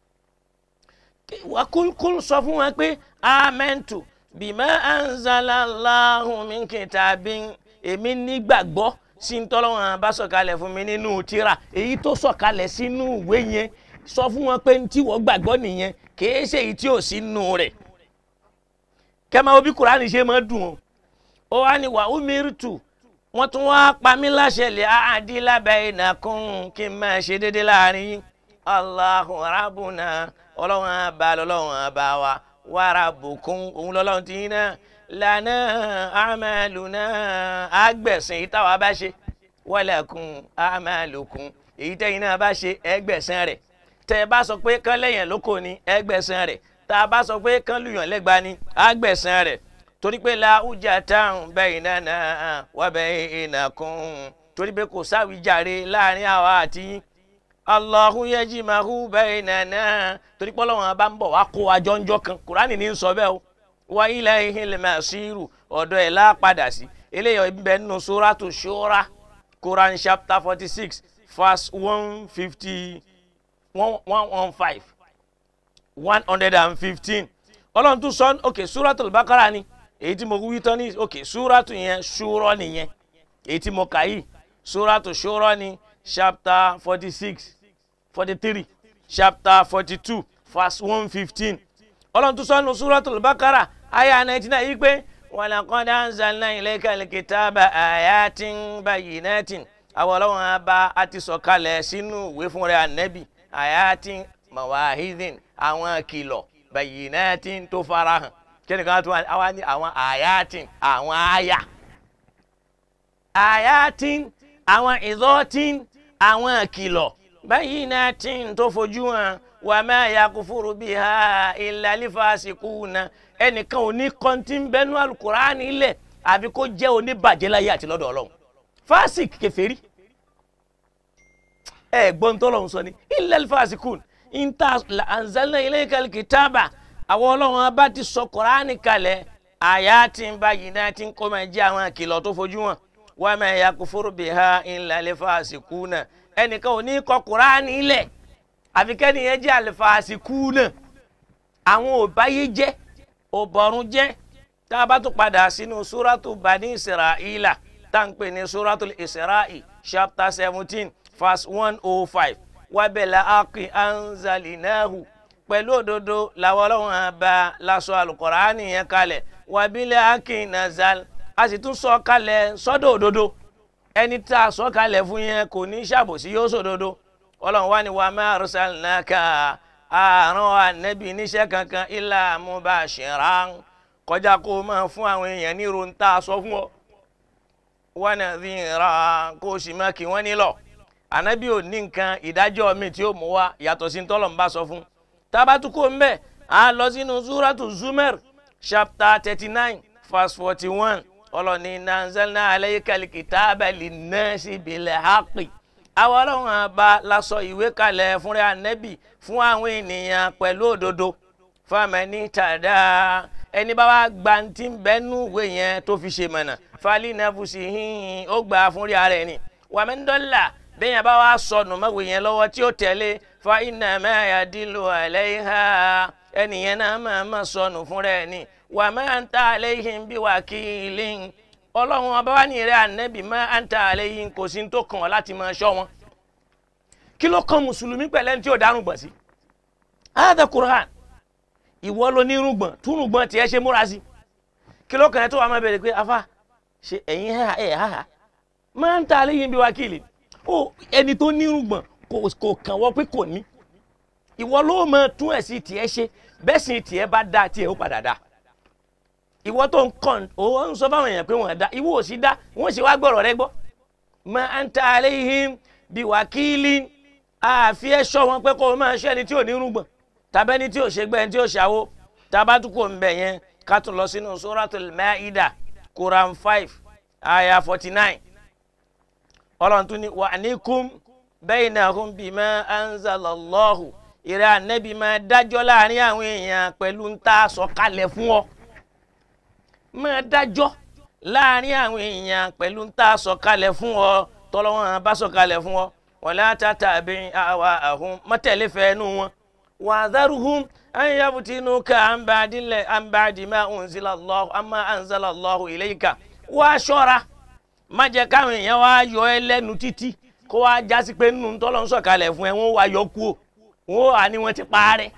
wà kúlkúl sọ fún wọn pé amẹ́ntù bima anzalallahu min kitabin èmi nígbàgbọ́ sí ntọ́lọ́wọ́n bá sọ̀kalẹ̀ fún mi nínú tírà èyí tó sọ̀kalẹ̀ sínú ìwé yẹn sọ fún wọn pé tí wọ́n gbàgbọ́ nìyẹn kìí ṣe èyí tí ò sí nù rẹ̀ kẹ́mà obi Kùránì ṣe máa dùn o ó wá ní wà umirtu wọ́n tún wá pa mí láṣẹ lè àdìlá bainakum kí n máa ṣe déédéé láàrin yín Allahu rabbuna ọlọ́run àbá lọ́lọ́run àbá wa wa rabbukum òun lọ́lọ́run ti yín náà lana a'maluna àgbẹ̀sìn èyí táwa bá ṣe walakum a'malukum èyí tẹ́yìn náà bá ṣe ẹgbẹ̀sìn rẹ̀ tẹ́ ẹ bá sọ pé kán lẹ́yìn lóko ni ẹgbẹ̀sìn rẹ̀ tá a bá sọ pé kán lùyàn lẹ́gba ni àgbẹ̀sìn rẹ̀ torí pé la ujà táwọn bainana wa bainakum torí pé kò sáwìjàre láàrin àwa àti yín Allahu yajma'u bainana torí pé Ọlọ́run bá ń bọ̀ wá kó wa jọ́njọ́ kan Kùránì ní sọ bẹ́ẹ̀ o wa ilayhil masiru ọ̀dọ̀ ẹ̀ lápadà sí eléyìí bẹ́ẹ̀ nínú suratu Shura Quran chapter forty six verse one fifty one one one five one hundred and fifteen ọlọ́run tún sọ ok suratul bakara ni èyí tí mo wí tán ní ok suratu yẹn ṣúrọ́ nìyẹn èyí tí mo kà yìí suratu ṣúrọ́ ni chapter forty six forty three chapter forty two verse one fifteen ọlọ́run tún sọ ní suratul bakara aya nineteen náà yìí pé walaqad anzalna ilaykal kitaba ayatin bayyinatin àwọn ọlọ́run abá a ti sọ̀kalẹ̀ sínú ìwé fún rẹ̀ ànẹ́bì ayatin mawahidin àwọn kìlọ̀ bayyinatin tó farahàn kẹ́nìkan tó wá ní àwọn ayatin àwọn aya ayatin àwọn ìzọ́tin àwọn kìlọ̀ bayyinatin tó fojú hàn wa ma yakufuru biha illa lifasikuna ẹnìkan ò ní kọ́ńtì bẹ́nu alukur'ani ilẹ̀ àbí kó jẹ́ oníbàjẹ́ láyé àti lọ́dọ̀ ọlọ́run fásik kèfèrí ẹ gbọ́n tó lọ́hùn sọ ni illal fasikun inta anzalna ilaykal kitaba àwọn ọlọ́run bá ti sọ kùránì kalẹ̀ ayatin bayyinatin kó máa jẹ́ àwọn àkìlọ̀ tó fojú wọn wa ma yakufuru biha illal fasikuna ẹnìkan ò ní kọ kùránì ilẹ̀ àfi kẹ́niyẹn jẹ́ al fasikuna àwọn òbáyé jẹ́ òbọ̀rún jẹ́ tá a bá tún padà sínú súrátù bani isra'ila tá n pè ní súrátù isra'i chapter seventeen verse one oh five wábẹ̀lá aki anzalinahu pẹ̀lú òdodo làwọn ọlọ́run àbá lásọ alukọ̀ránì yẹn kalẹ̀ wábílẹ̀ aki nazal a sì tún sọ kalẹ̀ sọ́dọ̀ òdodo ẹni tá a sọ kalẹ̀ fún yẹn kò ní ṣàbòsí yóò sòdodo ọlọ́run wá ní wa ma arsalnaka àrùn ànẹ́bí níṣẹ́ kankan ilà mubashiran kọjá kó o máa fún àwọn èèyàn ní irun tá a sọ fún ọ wa nadhira kó o sì máa kí wọ́n nílọ̀ ànábì ò ní nǹkan ìdájọ́ mi tí ó mú wá yàtọ̀ sí tọ́lọ̀ ń bá sọ fún tabatuko ń bẹ̀ á lọ sínú suratu zumer chapter thirty nine verse forty one ọlọ́ni nanzalna alaykal kitaba linnasi bil haqqi àwọn ọlọ́run àbá lasọ ìwé kalẹ̀ fúnra ànábì fún àwọn ènìyàn pẹ̀lú òdodo famani tada ẹni bá wá gba ti ń bẹ́nu ìwé yẹn tó fi ṣe mọ̀nà fali nafusi hin ó gbà fúnra rẹ̀ ni wàmíńdọ́là bẹ́yẹn bá wá sọnù mọ́wé yẹn lọ́wọ́ tí ó tẹ̀lé fa iná mẹ́ya dìlù àlẹ́yìnhá ẹnìyẹn náà máa ma sọnù fúnra ẹ̀ ni wà máa ń ta àlẹ́yìn bí wà kí ilé ọlọ́run ọba wa ní ìrẹ́ ànẹ́bì máa ń ta àlẹ́yìn kò sí tó kàn ọ́ láti máa ṣọ́ wọn. kí ló kan mùsùlùmí pẹ̀lẹ́ tí ò dárùn gbọ̀n sí. ayáda Qur'an ìwọ ló ní irùngbọ̀n túrùngbọ̀n tiẹ̀ ṣe múra sí. kí ló kàn ẹ́ tó wà máa bẹ̀rẹ̀ pé afa ṣe ẹ̀yin ẹ̀ ha máa ń ta àlẹ́yìn bí wà kí ilé ó ẹni tó nírùngbọ̀n kò kàn wọ́n pé kò ní ìwọ ló mọ tún ẹ̀ sí tiẹ̀ ṣe bẹ́ẹ̀ sì tiẹ̀ bá dá tiẹ̀ ó padà dá ìwọ tó ń kàn ó ń sọ fáwọn èèyàn pé wọ́n dá ìwọ ò sí dá wọ́n sì wá gbọ́rọ̀ rẹ gbọ́ mọ anta alayhim bí wákìlì àfi ẹ sọ wọn pé kó o máa ṣe ẹni tí ò nírùngbọ̀n tàbí ẹni tí ò ṣe gbẹ ẹni tí ò ṣàwó tabatukọ̀ ń bẹ̀ yẹn ká tún lọ sínú suratul maida quran five aya forty nine ọlọ́run tún ní wà níkùn bainahum bima anzalallahu ìrẹ́ ànẹ́bí máa dájọ́ láàrin àwọn èèyàn pẹ̀lú ń tá a sọ kalẹ̀ fún ọ máa dájọ́ láàrin àwọn èèyàn pẹ̀lú ń tá a sọ kalẹ̀ fún ọ tọ́lọ́wọ́n bá sọ̀kalẹ̀ fún ọ wala tattabi' ahwa'ahum mọ́tẹ̀lé fẹ́ẹ́nu wọn wa'dharhum an yaftinuka an ba'di an ba'di ma unzila Allahu amma anzala Allahu ilayka wá ṣọ́ra má jẹ́ káwọn èèyàn wá yọ ẹ lẹ́nu títí kó wá jásí pé nínú tọ́lọ́ ń sọ̀kalẹ̀ fún ẹ wọ́n wá yọ kú o wọ́n wà ní wọ́n ti parẹ́.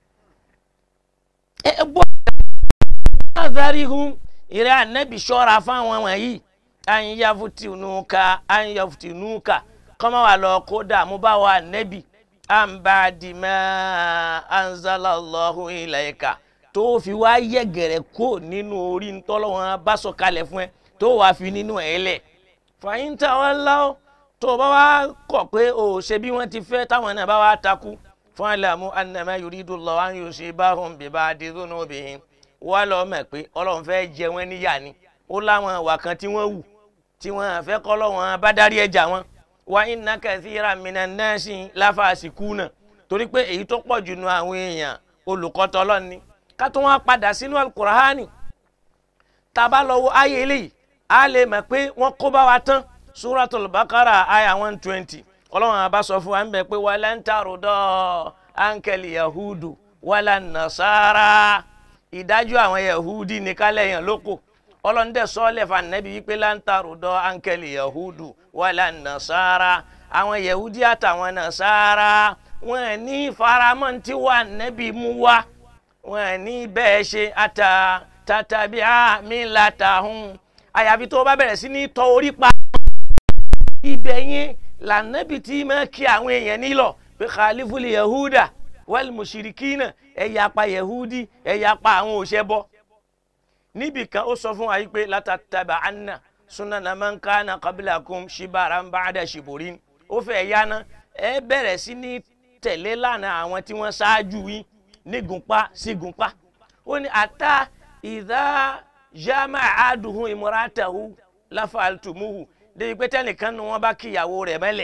ẹ bọ́ wa'dharhum ìrẹ́ ànẹ́bì ṣọ́ra fáwọn wọ̀nyí an yaftinuka an yaftinuka kọ́mọ wà lọ kó dààmú bá wa ànẹ́bì àǹbàdìmọ́ anzalallahu ilayka tó fi wá yẹ̀gẹ̀rẹ̀ kó nínú orí ntọ́lọ́wọ́n bá sọ̀kalẹ̀ fún ẹ tó wà fi nínú ẹ̀ lẹ̀ fàyín táwọn láwọ́ tó bá wá kọ̀ pé o ṣe bí wọ́n ti fẹ́ táwọn náà bá wá takú fún àlàmú annama yuridullahu an yusibahum biba'di dhunubihim wá lọ mọ̀ pé ọlọ́run fẹ́ jẹ wọ́n níyà ni ó láwọn ìwà kan tí wọ́n wù tí wọ́n fẹ́ kọ́ lọ́wọ́n bá dárí ẹja wọn wa inna kathiran minan nasi lafasikuna torí pé èyí tó pọ̀ jù nu àwọn èèyàn olùkọ́tọ̀ ọlọ́run ni ká tó wọn padà sínú alukurahani tá a bá lọ wo ayé eléyìí a lè mọ̀ pé wọ́n kó bá wa tán suratul bakara aya one twenty ọlọ́run àbá sọ fún wa ń bẹ pé walan tarudọ́ ankeli yahudu wala nasara ìdájọ́ àwọn yahudi ní kálẹ̀ yẹn lóko ọlọ́ndẹ̀ sọ́ọ́lẹ̀ fún anabi wípé lantarudọ́ ankeli yahudu wala nasara àwọn yahudi àtàwọn nasara wọn ní faramọ́ tí wà nẹ́bí mú wá wọn ní bẹ́ẹ̀ ṣe ata tatabi àmì látàhùn àyàfi tó bá bẹ̀rẹ̀ sí ní tọ orí pa ibẹ̀ yẹn lànàbì tí máa kí àwọn èèyàn nílọ̀ pé khalifuli yahuda wal mushirikina ẹ̀yà pa yahudi ẹ̀yà pa àwọn òṣèbọ níbì kan ó sọ fún wa yìí pé látàtàbà anna sunana man kana qablakum shibaran ba'da shiburin ó fẹ́ yáná ẹ bẹ̀rẹ̀ sí ní tẹ̀lé lánàá àwọn tí wọ́n ṣáájú yín nígunpá sígunpá ó ní ata ìdá jama aduhun imuratahu lafaltumuhu débi pé tẹnìkan nu wọn bá kíyàwó rẹ̀ mẹ́lẹ̀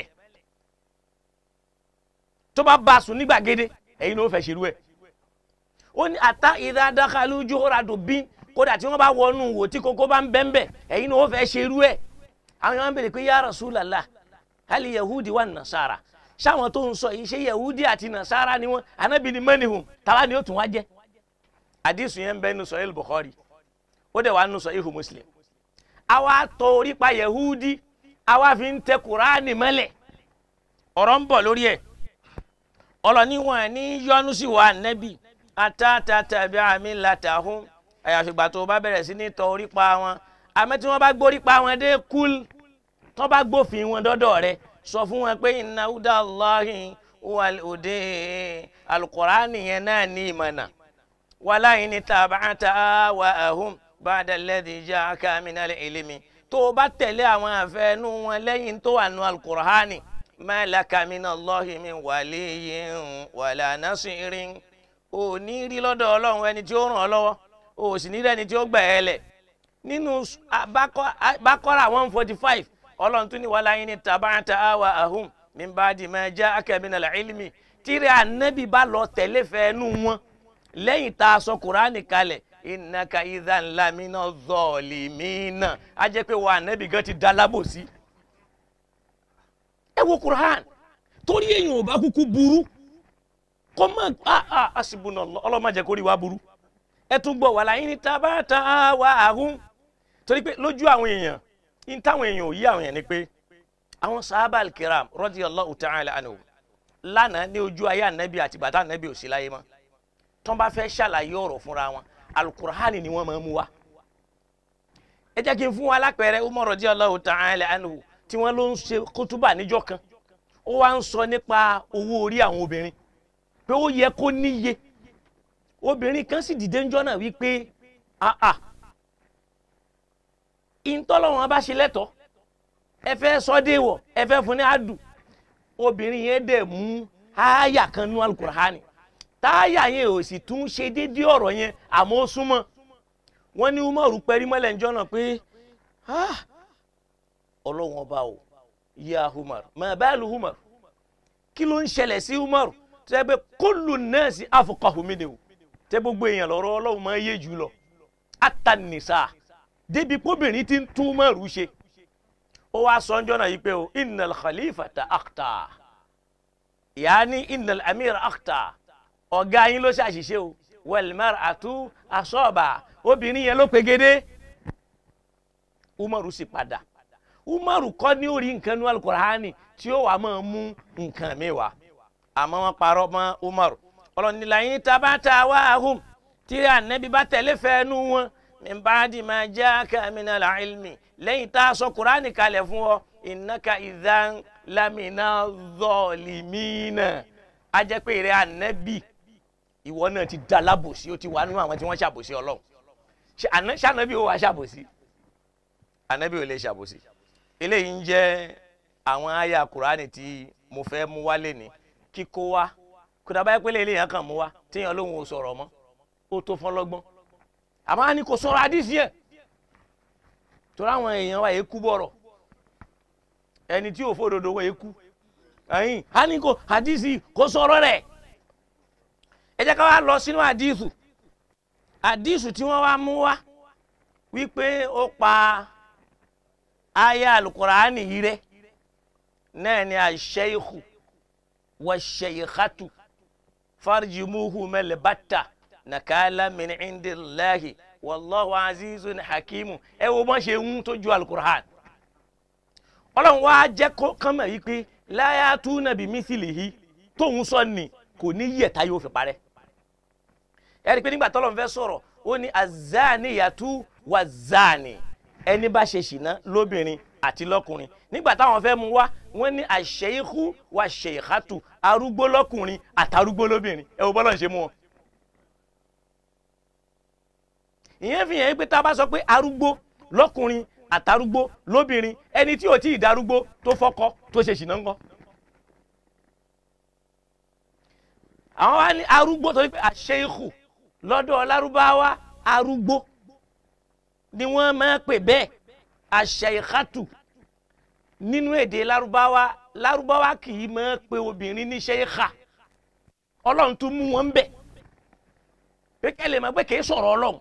tó bá bá a sùn ní gbàgede ẹ̀yin ló fẹ́ ṣerú ẹ̀ ó ní ata ìdá dakalu juhura dubin kódà tí wọ́n bá wọnú wò tí kókó bá ń bẹ́ńbẹ́ ẹ̀yin ló fẹ́ ṣerú ẹ̀ àwọn yẹn wọ́n bèrè pé ya Rasulallah hali yahudi wa nasara sáwọn tó ń sọ yìí ṣe yahudi àti nasara ni wọn anabi ni mẹnihun tàwa ni ó tún wá jẹ àdìsùn yẹn ń bẹ nínú sọyìn bukhari ó dẹ̀ wà nínú sọyìn muslim àwa tọ orí pa yahudi àwa fi ń tẹ kuraani mọ́lẹ̀ ọ̀rọ̀ ń bọ̀ lórí ẹ̀ ọlọ́ni wọn ní yọ́nú sí wa nẹ́bì àtàtàtàbí àmì látàhún àyàfi ìgbà tó bá bẹ̀rẹ̀ sí ní tọ orí pa wọn àmọ́ tí wọ́n bá gbórí pa wọn dé kúl tó bá gbófin wọn dọ́dọ̀ rẹ̀ sọ fún wọn pé inna huda Allahi wal hude alukurani yẹn náà ní ìmọ̀nà wàlá yìí ní tabata wa ahum ba'da alladhi ja'aka minal ilmi tó o bá tẹ̀lé àwọn àfẹnú wọn lẹ́yìn tó wà nù alukurani ma laka minallahi min waliyyin wala nasirin ò ní rí lọ́dọ̀ ọlọ́run ẹni tí ó ràn ọ́ lọ́wọ́ ò sì ní rí ẹni tí ó gbà ẹ́ lẹ̀ nínú Baqara one forty five ọlọ́run tún ní wàhálà yín ní tabata awa ahum min ba'di ma ja'aka minal ilmi tíri ànábì bá lọ tẹ̀lé fẹ́ẹ́nu wọn lẹ́yìn tá a sọ kuraani kalẹ̀ innaka idhan lamina zalimina a jẹ́ pé wà ànábì gan ti da lábòsí. ẹ wo kuraan torí èèyàn ò bá kúkú burú kọ́ mọ́ a a asibuna ọlọ́mọ jẹ́ kórìí wa burú ẹ tún gbọ́ wàhálà yín ní tabata awa ahum torí pé lójú àwọn èèyàn in táwọn èèyàn ò yí àwọn èèyàn ni pé àwọn sahaba al-kiram radiyallahu ta'ala anhu lánàá ní ojú ayé ànábì àti bàtà ànábì ò sí láyé mọ́ tó bá fẹ́ ṣàlàyé ọ̀rọ̀ fúnra wọn alukur'ani ni wọ́n máa mú wa. ẹ jẹ́ kí n fún wa lápẹẹrẹ Umar radiyallahu ta'ala anhu tí wọ́n ló ń ṣe kútúbà níjọ́ kan ó wá ń sọ nípa owó orí àwọn obìnrin pé ó yẹ kó níye obìnrin kan sì dìde ńjọ́ náà wípé ah ah ìtọ́lọ́wọ́n bá ṣe lẹ́tọ̀ọ́ ẹ fẹ́ sọ dé wọ̀ ẹ fẹ́ fún ní àdù obìnrin yẹn dẹ̀ mú ááyà kan nú alukur'ani táyà yẹn ò sì tún ṣe déédéé ọ̀rọ̀ yẹn àmọ́ ó súnmọ́ wọ́n ní umaru pẹ́rí mọ́lẹ̀ ńjọ́ náà pé ọlọ́wọ́n ọba o ya umar mà bá lu umar kí ló ń ṣẹlẹ̀ sí umar tó yẹ pé kullu nasi afqahu minhu tẹ gbogbo èèyàn lọ́rọ̀ ọlọ́run máa yé jù lọ atanisa débi kóbìnrin ti ń tún umaru ṣe ó wá sọ ọjọ́ náà yìí pé o innal khalifata akhta yaani innal amir akhta ọ̀gá yín ló ṣàṣìṣe o wal mar'atu asaba obìnrin yẹn ló pegedé umaru sì padà umaru kọ́ ní orí nǹkan ní alukur'ani tí ó wà máa mú nǹkan mi wá àmọ́ wọn parọ́ mọ́ umaru ọlọ́nìlà yín tabata wá ahùn tí ànábi bá tẹ̀lé fẹ́ẹ́nu wọn min ba'di ma ja'aka minal ilmi lẹ́yìn tá a sọ kur'ani kalẹ̀ fún ọ innaka idhan lamina zalimina a jẹ́ pé ìrẹ́ ànábì ìwọ náà ti da lábòsí ó ti wà nínú àwọn tí wọ́n ṣàbòsí ọlọ́run ṣànábì ó wà ṣàbòsí ànábì ò lè ṣàbòsí eléyìí ń jẹ́ àwọn àyà kùránì tí mo fẹ́ mú wálé ní kíkó wá kódà báyìí pé eléyìí yẹn kàn mú wá téèyàn lóhùn ò sọ̀rọ̀ mọ́ ó tó fọ́n lọ́gbọ́n àmọ́ á ní kò sọ̀rọ̀ àdìsí ẹ̀ torí àwọn èèyàn wa yìí kú bọ̀rọ̀ ẹni tí ò fòdodo wọ̀ yìí kú ẹ̀yìn á ní kò àdìsí kò sọ̀rọ̀ rẹ̀ ẹ jẹ́ ká wá lọ sínú àdìsù àdìsù tí wọ́n wá mú wá wípé ó pa aya alukuraani yìí rẹ náà ni aṣẹ́yìkù wàṣẹ́yìkàtù farjimuhu mẹlẹbàtà nàkàlà min indillahi wàlláhu azizun hakimu ẹ wo bọ́n ṣe ń tójú alukuraani ọlọ́run wá jẹ́ kó kánmọ̀ yìí pé láyà tú nàbí mísìlì yìí tóun sọ ni kò ní yẹ̀ta yóò fi parẹ́ ẹ rí i pé nígbà tọ́lọ́run fẹ́ sọ̀rọ̀ ó ní azaniyatu wazani ẹni bá ṣe ṣìná lóbìnrin àti lọ́kùnrin nígbà táwọn fẹ́ mú wá wọ́n ní àṣeyíkú wa ṣèyíkátù arúgbó lọ́kùnrin àtàrúgbó lóbìnrin ẹ wo bọ́lá ń ṣe mú wọn. ìyẹn fi hàn pé tá a bá sọ pé arúgbó lọ́kùnrin àtàrúgbó lóbìnrin ẹni tí ò tí ì darúgbó tó fọ́kọ tó ṣe ṣìná ńkọ́. àwọn wá ní arúgbó torí pé àṣeyíkù lọ́dọ̀ lárúbáwá arúgbó ni wọ́n máa pè bẹ́ẹ̀ àṣeyíkátù nínú èdè lárúbáwá lárúbáwá kì í máa pe obìnrin ní ṣeyíkà ọlọ́run tún mú wọn bẹ̀ pé kẹ́lẹ́ máa gbé kìí sọ̀rọ̀ ọlọ́run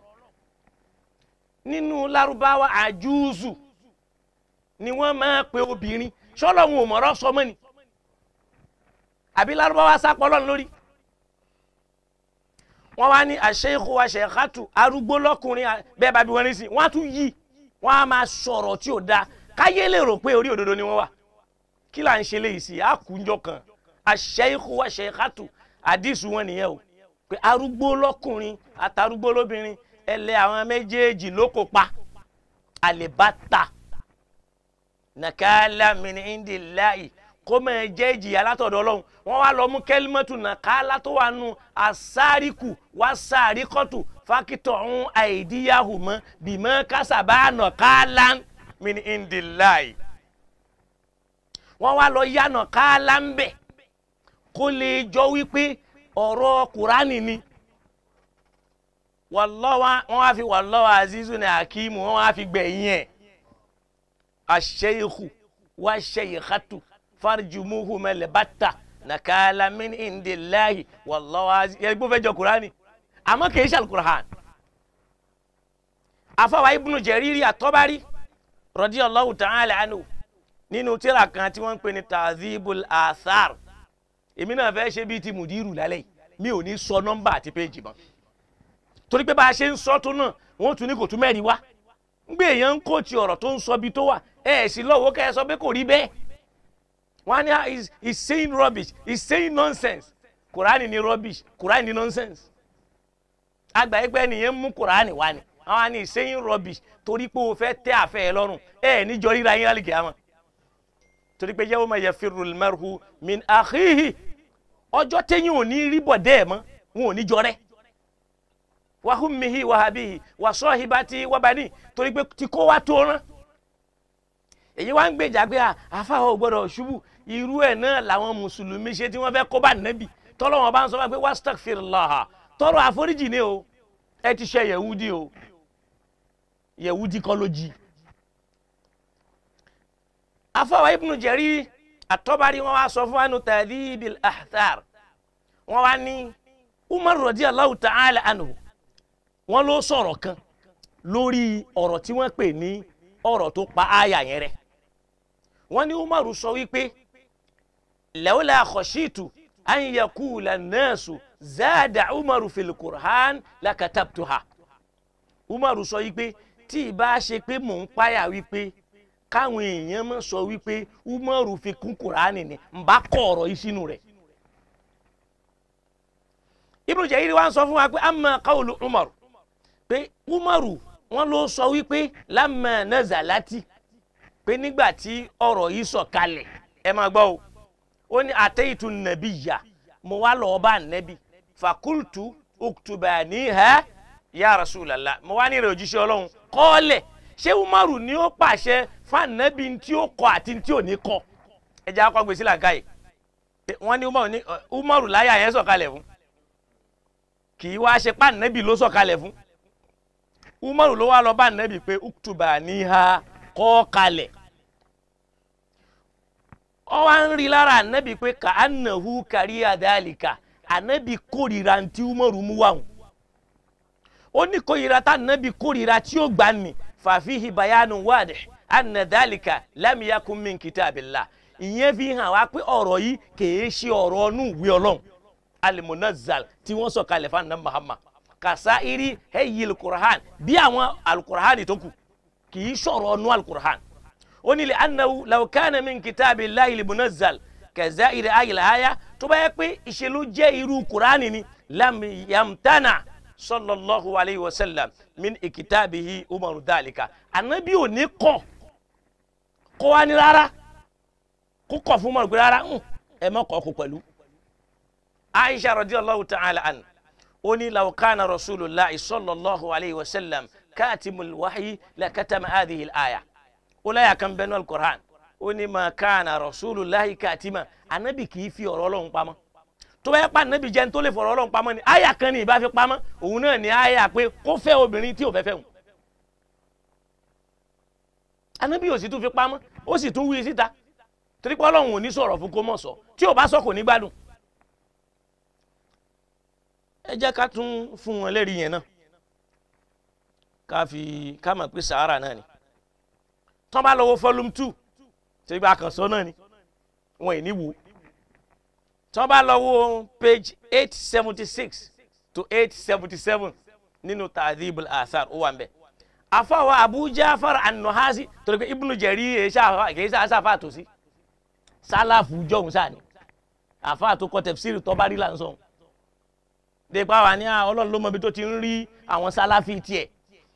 nínú lárúbáwá àjúùzù ni wọ́n máa pe obìnrin ṣọlọ́run ò mọ̀rọ̀ sọmọ́ ni àbí lárúbáwá sápọ̀ ọlọ́run lórí wọ́n wá ní àṣeyíkú wa ṣèkátù arúgbó lọ́kùnrin bẹ́ẹ̀ bá bí wọ́n ní sí wọ́n á tún yí wọ́n á máa sọ̀rọ̀ tí ò dáa káyé lè rò pé orí òdodo ni wọ́n wà kí là ń ṣe léyìí sí àkúnjọ kan àṣeyíkú wa ṣèkátù àdìsú wọn nìyẹn o pé arúgbó lọ́kùnrin àtàrúgbó lóbìnrin ẹlẹ àwọn méjèèjì ló kó pa àlèbátà nàkàlà min indillahi kó máa jẹ́ ìjìyà látọ̀dọ̀ ọlọ́run wọ́n wá lọ mú kẹ́límọ́tù nàkàlà tó wà nù àsáríkù wá sáríkọ́tù fákítọ̀ ń àìdíyàhù mọ́ bìmọ́ kásábà nàkàlà min indillahi wọ́n wá lọ yá nàkàlà ń bẹ̀ kó lè jọ wípé ọ̀rọ̀ kùránì ni wàlọ́wà wọ́n wá fi wàlọ́wà azizu ní akimu wọ́n wá fi gbẹ̀yìn ẹ̀ àṣeyìkù wá ṣeyìkàtù farjumuhu mẹlẹbàtà nàkàlà min indillahi wàlọ́wà azizu yẹ gbọ́fẹ́ jọ kùránì àmọ́ kìí ṣàlù kùrán afọwà ibùnú jẹrìírí àtọ́bárí radiyallahu ta'ala anhu nínú tíra kan tí wọ́n ń pè ní tazibul athar èmi náà fẹ́ ṣe bíi ti mùdírù lálẹ́ yìí mi ò ní sọ nọ́mbà àti péjì mọ́ torí pé bá a ṣe ń sọ tó náà wọ́n tún ní kò tún mẹ́rin wá ń gbé èèyàn ń kóòtù ọ̀rọ̀ tó ń sọ bí tó wà ẹ ẹ̀ sì lọ́wọ́ kẹ́ ẹ sọ pé kò rí bẹ́ẹ̀ wọ́n á ní he's he's saying rubbish he's saying nonsense kùránì ni rubbish kùránì ni nonsense àgbà ẹgbẹ́ nìyẹn mú kùránì wá ni àwọn á ní he's saying rubbish torí pé o fẹ́ tẹ́ àfẹ́ ẹ lọ́rùn ẹ ẹ̀ níjọ ríra yín lálẹ́ kìámà torí pé yawma yafirrul mar'u min akhihi ọjọ́ téyìn ò ní rí bọ̀dẹ́ ẹ̀ mọ́ wọn ò ní jọ rẹ́ wàhùnmihi wàhábìhi wàsọ́hìbàtì wàbàní torí pé tí kò wá tó rán èyí wá ń gbèjà pé àfàwọ̀ gbọ́dọ̀ ṣubú irú ẹ̀ náà làwọn mùsùlùmí ṣe tí wọ́n fẹ́ kó bá nẹ́bì tọ́lọ́wọ́n bá ń sọ pé wastaghfirullah tọrọ àforíjì ni o ẹ ti ṣe yẹ̀wúdí o yẹ̀wúdí kọ́ ló jí àfàwọ̀ ibnu Jarir àtọ́bárí wọn wá sọ fún wa nù tadhibil ahthar wọn wá ní Umar radiyallahu ta'ala anhu wọ́n ló sọ̀rọ̀ kan lórí ọ̀rọ̀ tí wọ́n pè ní ọ̀rọ̀ tó pa àyà yẹn rẹ̀ wọ́n ní umaru sọ wípé lawla khashitu an yakula an-nasu zada umaru fil qur'an lakatabtuha umaru sọ wípé tí ìbá ṣe pé mò ń páyà wípé káwọn èèyàn mọ̀ sọ wípé umaru fi kún kùránì ni n bá kọ ọ̀rọ̀ yìí sínú rẹ̀ Ibn Jarir wa ń sọ fún wa pé amma qawlu umaru pé umaru wọn ló sọ wípé lamma nazalati pé nígbà tí ọ̀rọ̀ yìí sọ̀ kalẹ̀ ẹ máa gbọ́ o ó ní ataitu nabiyya mo wá lọ́ọ́ bá nẹ́bí fakultu uktubaniha ya rasulallah mo wá ní ìrẹ̀ òjíṣẹ́ ọlọ́run kọ́ọ̀lẹ̀ ṣé umaru ni ó pàṣẹ fanabi tí ó kọ àti tí ò ní kọ ẹ jẹ́ akọ gbèsè làǹkà yìí wọ́n ní umaru ní umaru láyà yẹn sọ̀kalẹ̀ fún kì í wá ṣe pa nẹ́bì ló sọ̀kalẹ̀ fún umaru ló wá lọ bá nẹ́bì pé uktuba níha kọ́ kalẹ̀ ọ wá ń rí lára nẹ́bì pé ka anahu kárí adálìkà anabi kórìíra ntí umaru mú wà wọn ó ní kórìíra tá anabi kórìíra tí ó gbà ní fàfihì bayanu wádìí anadálìkà lámìyàkùn min kitabillah ìyẹn fi hàn wá pé ọ̀rọ̀ yìí kìí ṣe ọ̀rọ̀ ọ̀nù ìwé ọlọ́run alimunazal tí wọ́n sọ kalẹ̀ fún anabi muhammad kàṣà irí ẹ̀yí alukur'an bí àwọn alukur'an tó kù kìí ṣọ̀rọ̀ ọ̀nù alukur'an ó ní lè anahu lawkana min kitabillahi alimunazal kẹzà irí ayẹlẹ aya tó bá yẹ pé ìṣèlú jẹ́ irú kur'an ni lamyamtana sallallahu alayhi wa sallam min ikitabihi umaru dalika anabi ò ní kọ̀ kọ́ wa ní rárá kó kọ̀ fún umaru pé rárá ẹ má kọ̀ kó pẹ̀lú. aisha radiyallahu ta'ala an ó ní law kana rasulullah sallallahu alayhi wa sallam katimul wahyi la katama hadhihi al-aya ó láyà kan bẹ́ẹ̀ náà al-Qur'an ó ní ma kana rasulullah katima anabi kì í fi ọ̀rọ̀ Ọlọ́run pamọ́ tó bá yẹ pa anabi jẹ́ tó lè fọ̀rọ̀ Ọlọ́run pamọ́ ni aya kan ní ìbá fi pamọ́ òun náà ní aya pé kó fẹ́ obìnrin tí ò fẹ́ fẹ́ wọn anabi ò sì tún fi pamọ́ ó sì tún wí síta torí pé ọlọ́run ò ní sọ̀rọ̀ fún kó mọ̀ sọ tí ò bá sọ kò ní gbádùn. ẹ jẹ́ ká tún fún wọn lẹ́rìí yẹn náà ká fi ká mọ̀ pé sahara náà ni tọ́ bá lọ́wọ́ volume two tí bá kàn sọ náà ni wọn ì ní wò tọ́ bá lọ́wọ́ page eight seventy six to eight seventy seven nínú tadhibul athar ó wà ń bẹ̀ afawa abu jafar an-nuhasi torí pé ibnu jarir kìí sá sáfà tó sí sálàfù jọ̀hún sáni àfa tó kọ tẹ̀fsírì tó bá rí là ń sọ dépa wà ní ọlọ́run ló mọ ibi tó ti ń rí àwọn sálàfì tiẹ̀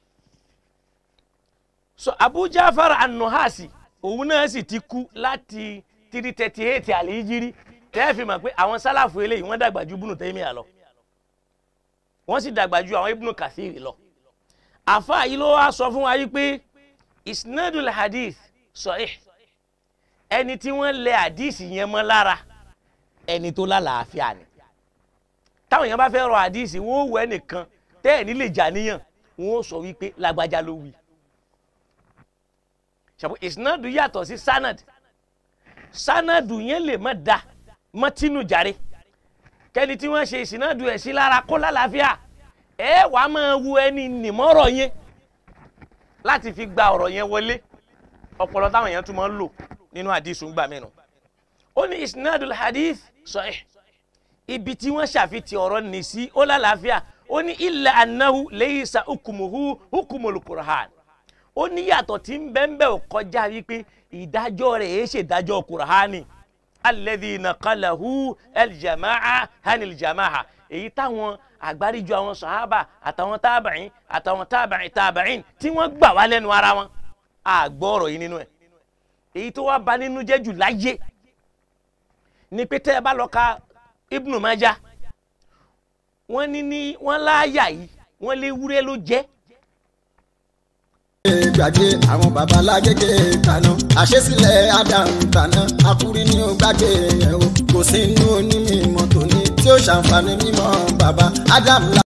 so abu jafar an-nuhasi òun náà sì ti kú láti three thirty eight àlèyíjírí tẹ́ẹ̀fì mọ̀ pé àwọn sálàfù eléyìí wọ́n dàgbà ju ibùnú tẹ́míà lọ wọ́n sì dàgbà ju àwọn ibùnú kàfíìrì lọ àfa yìí ló wá sọ fún wa yìí pé isnadul hadith sahih ẹni tí wọ́n lẹ hadith yẹn mọ́ lára ẹni tó lálàáfíà ni táwọn èèyàn bá fẹ́ rọ hadith wọ́n ó wọ ẹnìkan tẹ́ ẹ̀ nílé jà níyàn wọ́n ó sọ wípé lágbájá ló wí ṣàpò isnadu yàtọ̀ sí sanad sanadu yẹn lè má da mọ́tínú jàre kẹ́ni tí wọ́n ṣe ìsìnàdù ẹ̀ sí lára kó lálàáfíà ẹ wàá máa wo ẹni nìmọ́rọ̀ yẹn láti fi gba ọ̀rọ̀ yẹn wọlé ọpọlọ táwọn èèyàn tún máa ń lò nínú hadith ń gbà mí nù. ó ní isnadul hadith sahih ibi tí wọ́n ṣàfihàn ọ̀rọ̀ nì sí ó lálàáfíà ó ní illa annahu laysa hukmuhu hukmul Qur'an ó ní yàtọ̀ tí ń bẹ́ẹ̀ bẹ́ẹ̀ kọjá wípé ìdájọ́ rẹ̀ èé ṣèdájọ́ Qur'ani alladhi naqalahu aljama'a hanil jama'a èyí táwọn àgbáríjọ àwọn sàhábà àtàwọn tábàáyìn àtàwọn tábàáyìn tábàáyìn tí wọ́n gbà wá lẹ́nu ara wọn àgbọ́ ọ̀rọ̀ yìí nínú ẹ̀ èyí tó wá bà nínú jẹ́ jù láyé ni pé tẹ́ ẹ bá lọ ka Ibnu Majah wọ́n ní ní wọ́n láàyà yìí wọ́n lé wúrẹ́ ló jẹ́ gbàgbé àwọn babalágége kaná àṣesílẹ̀ Ádámù tàná akúrí ní ó gbàgbé yẹn o kò sí inú onímọ̀ tòní tí ó ṣàǹfààní mímọ́ bàbá Ádámù.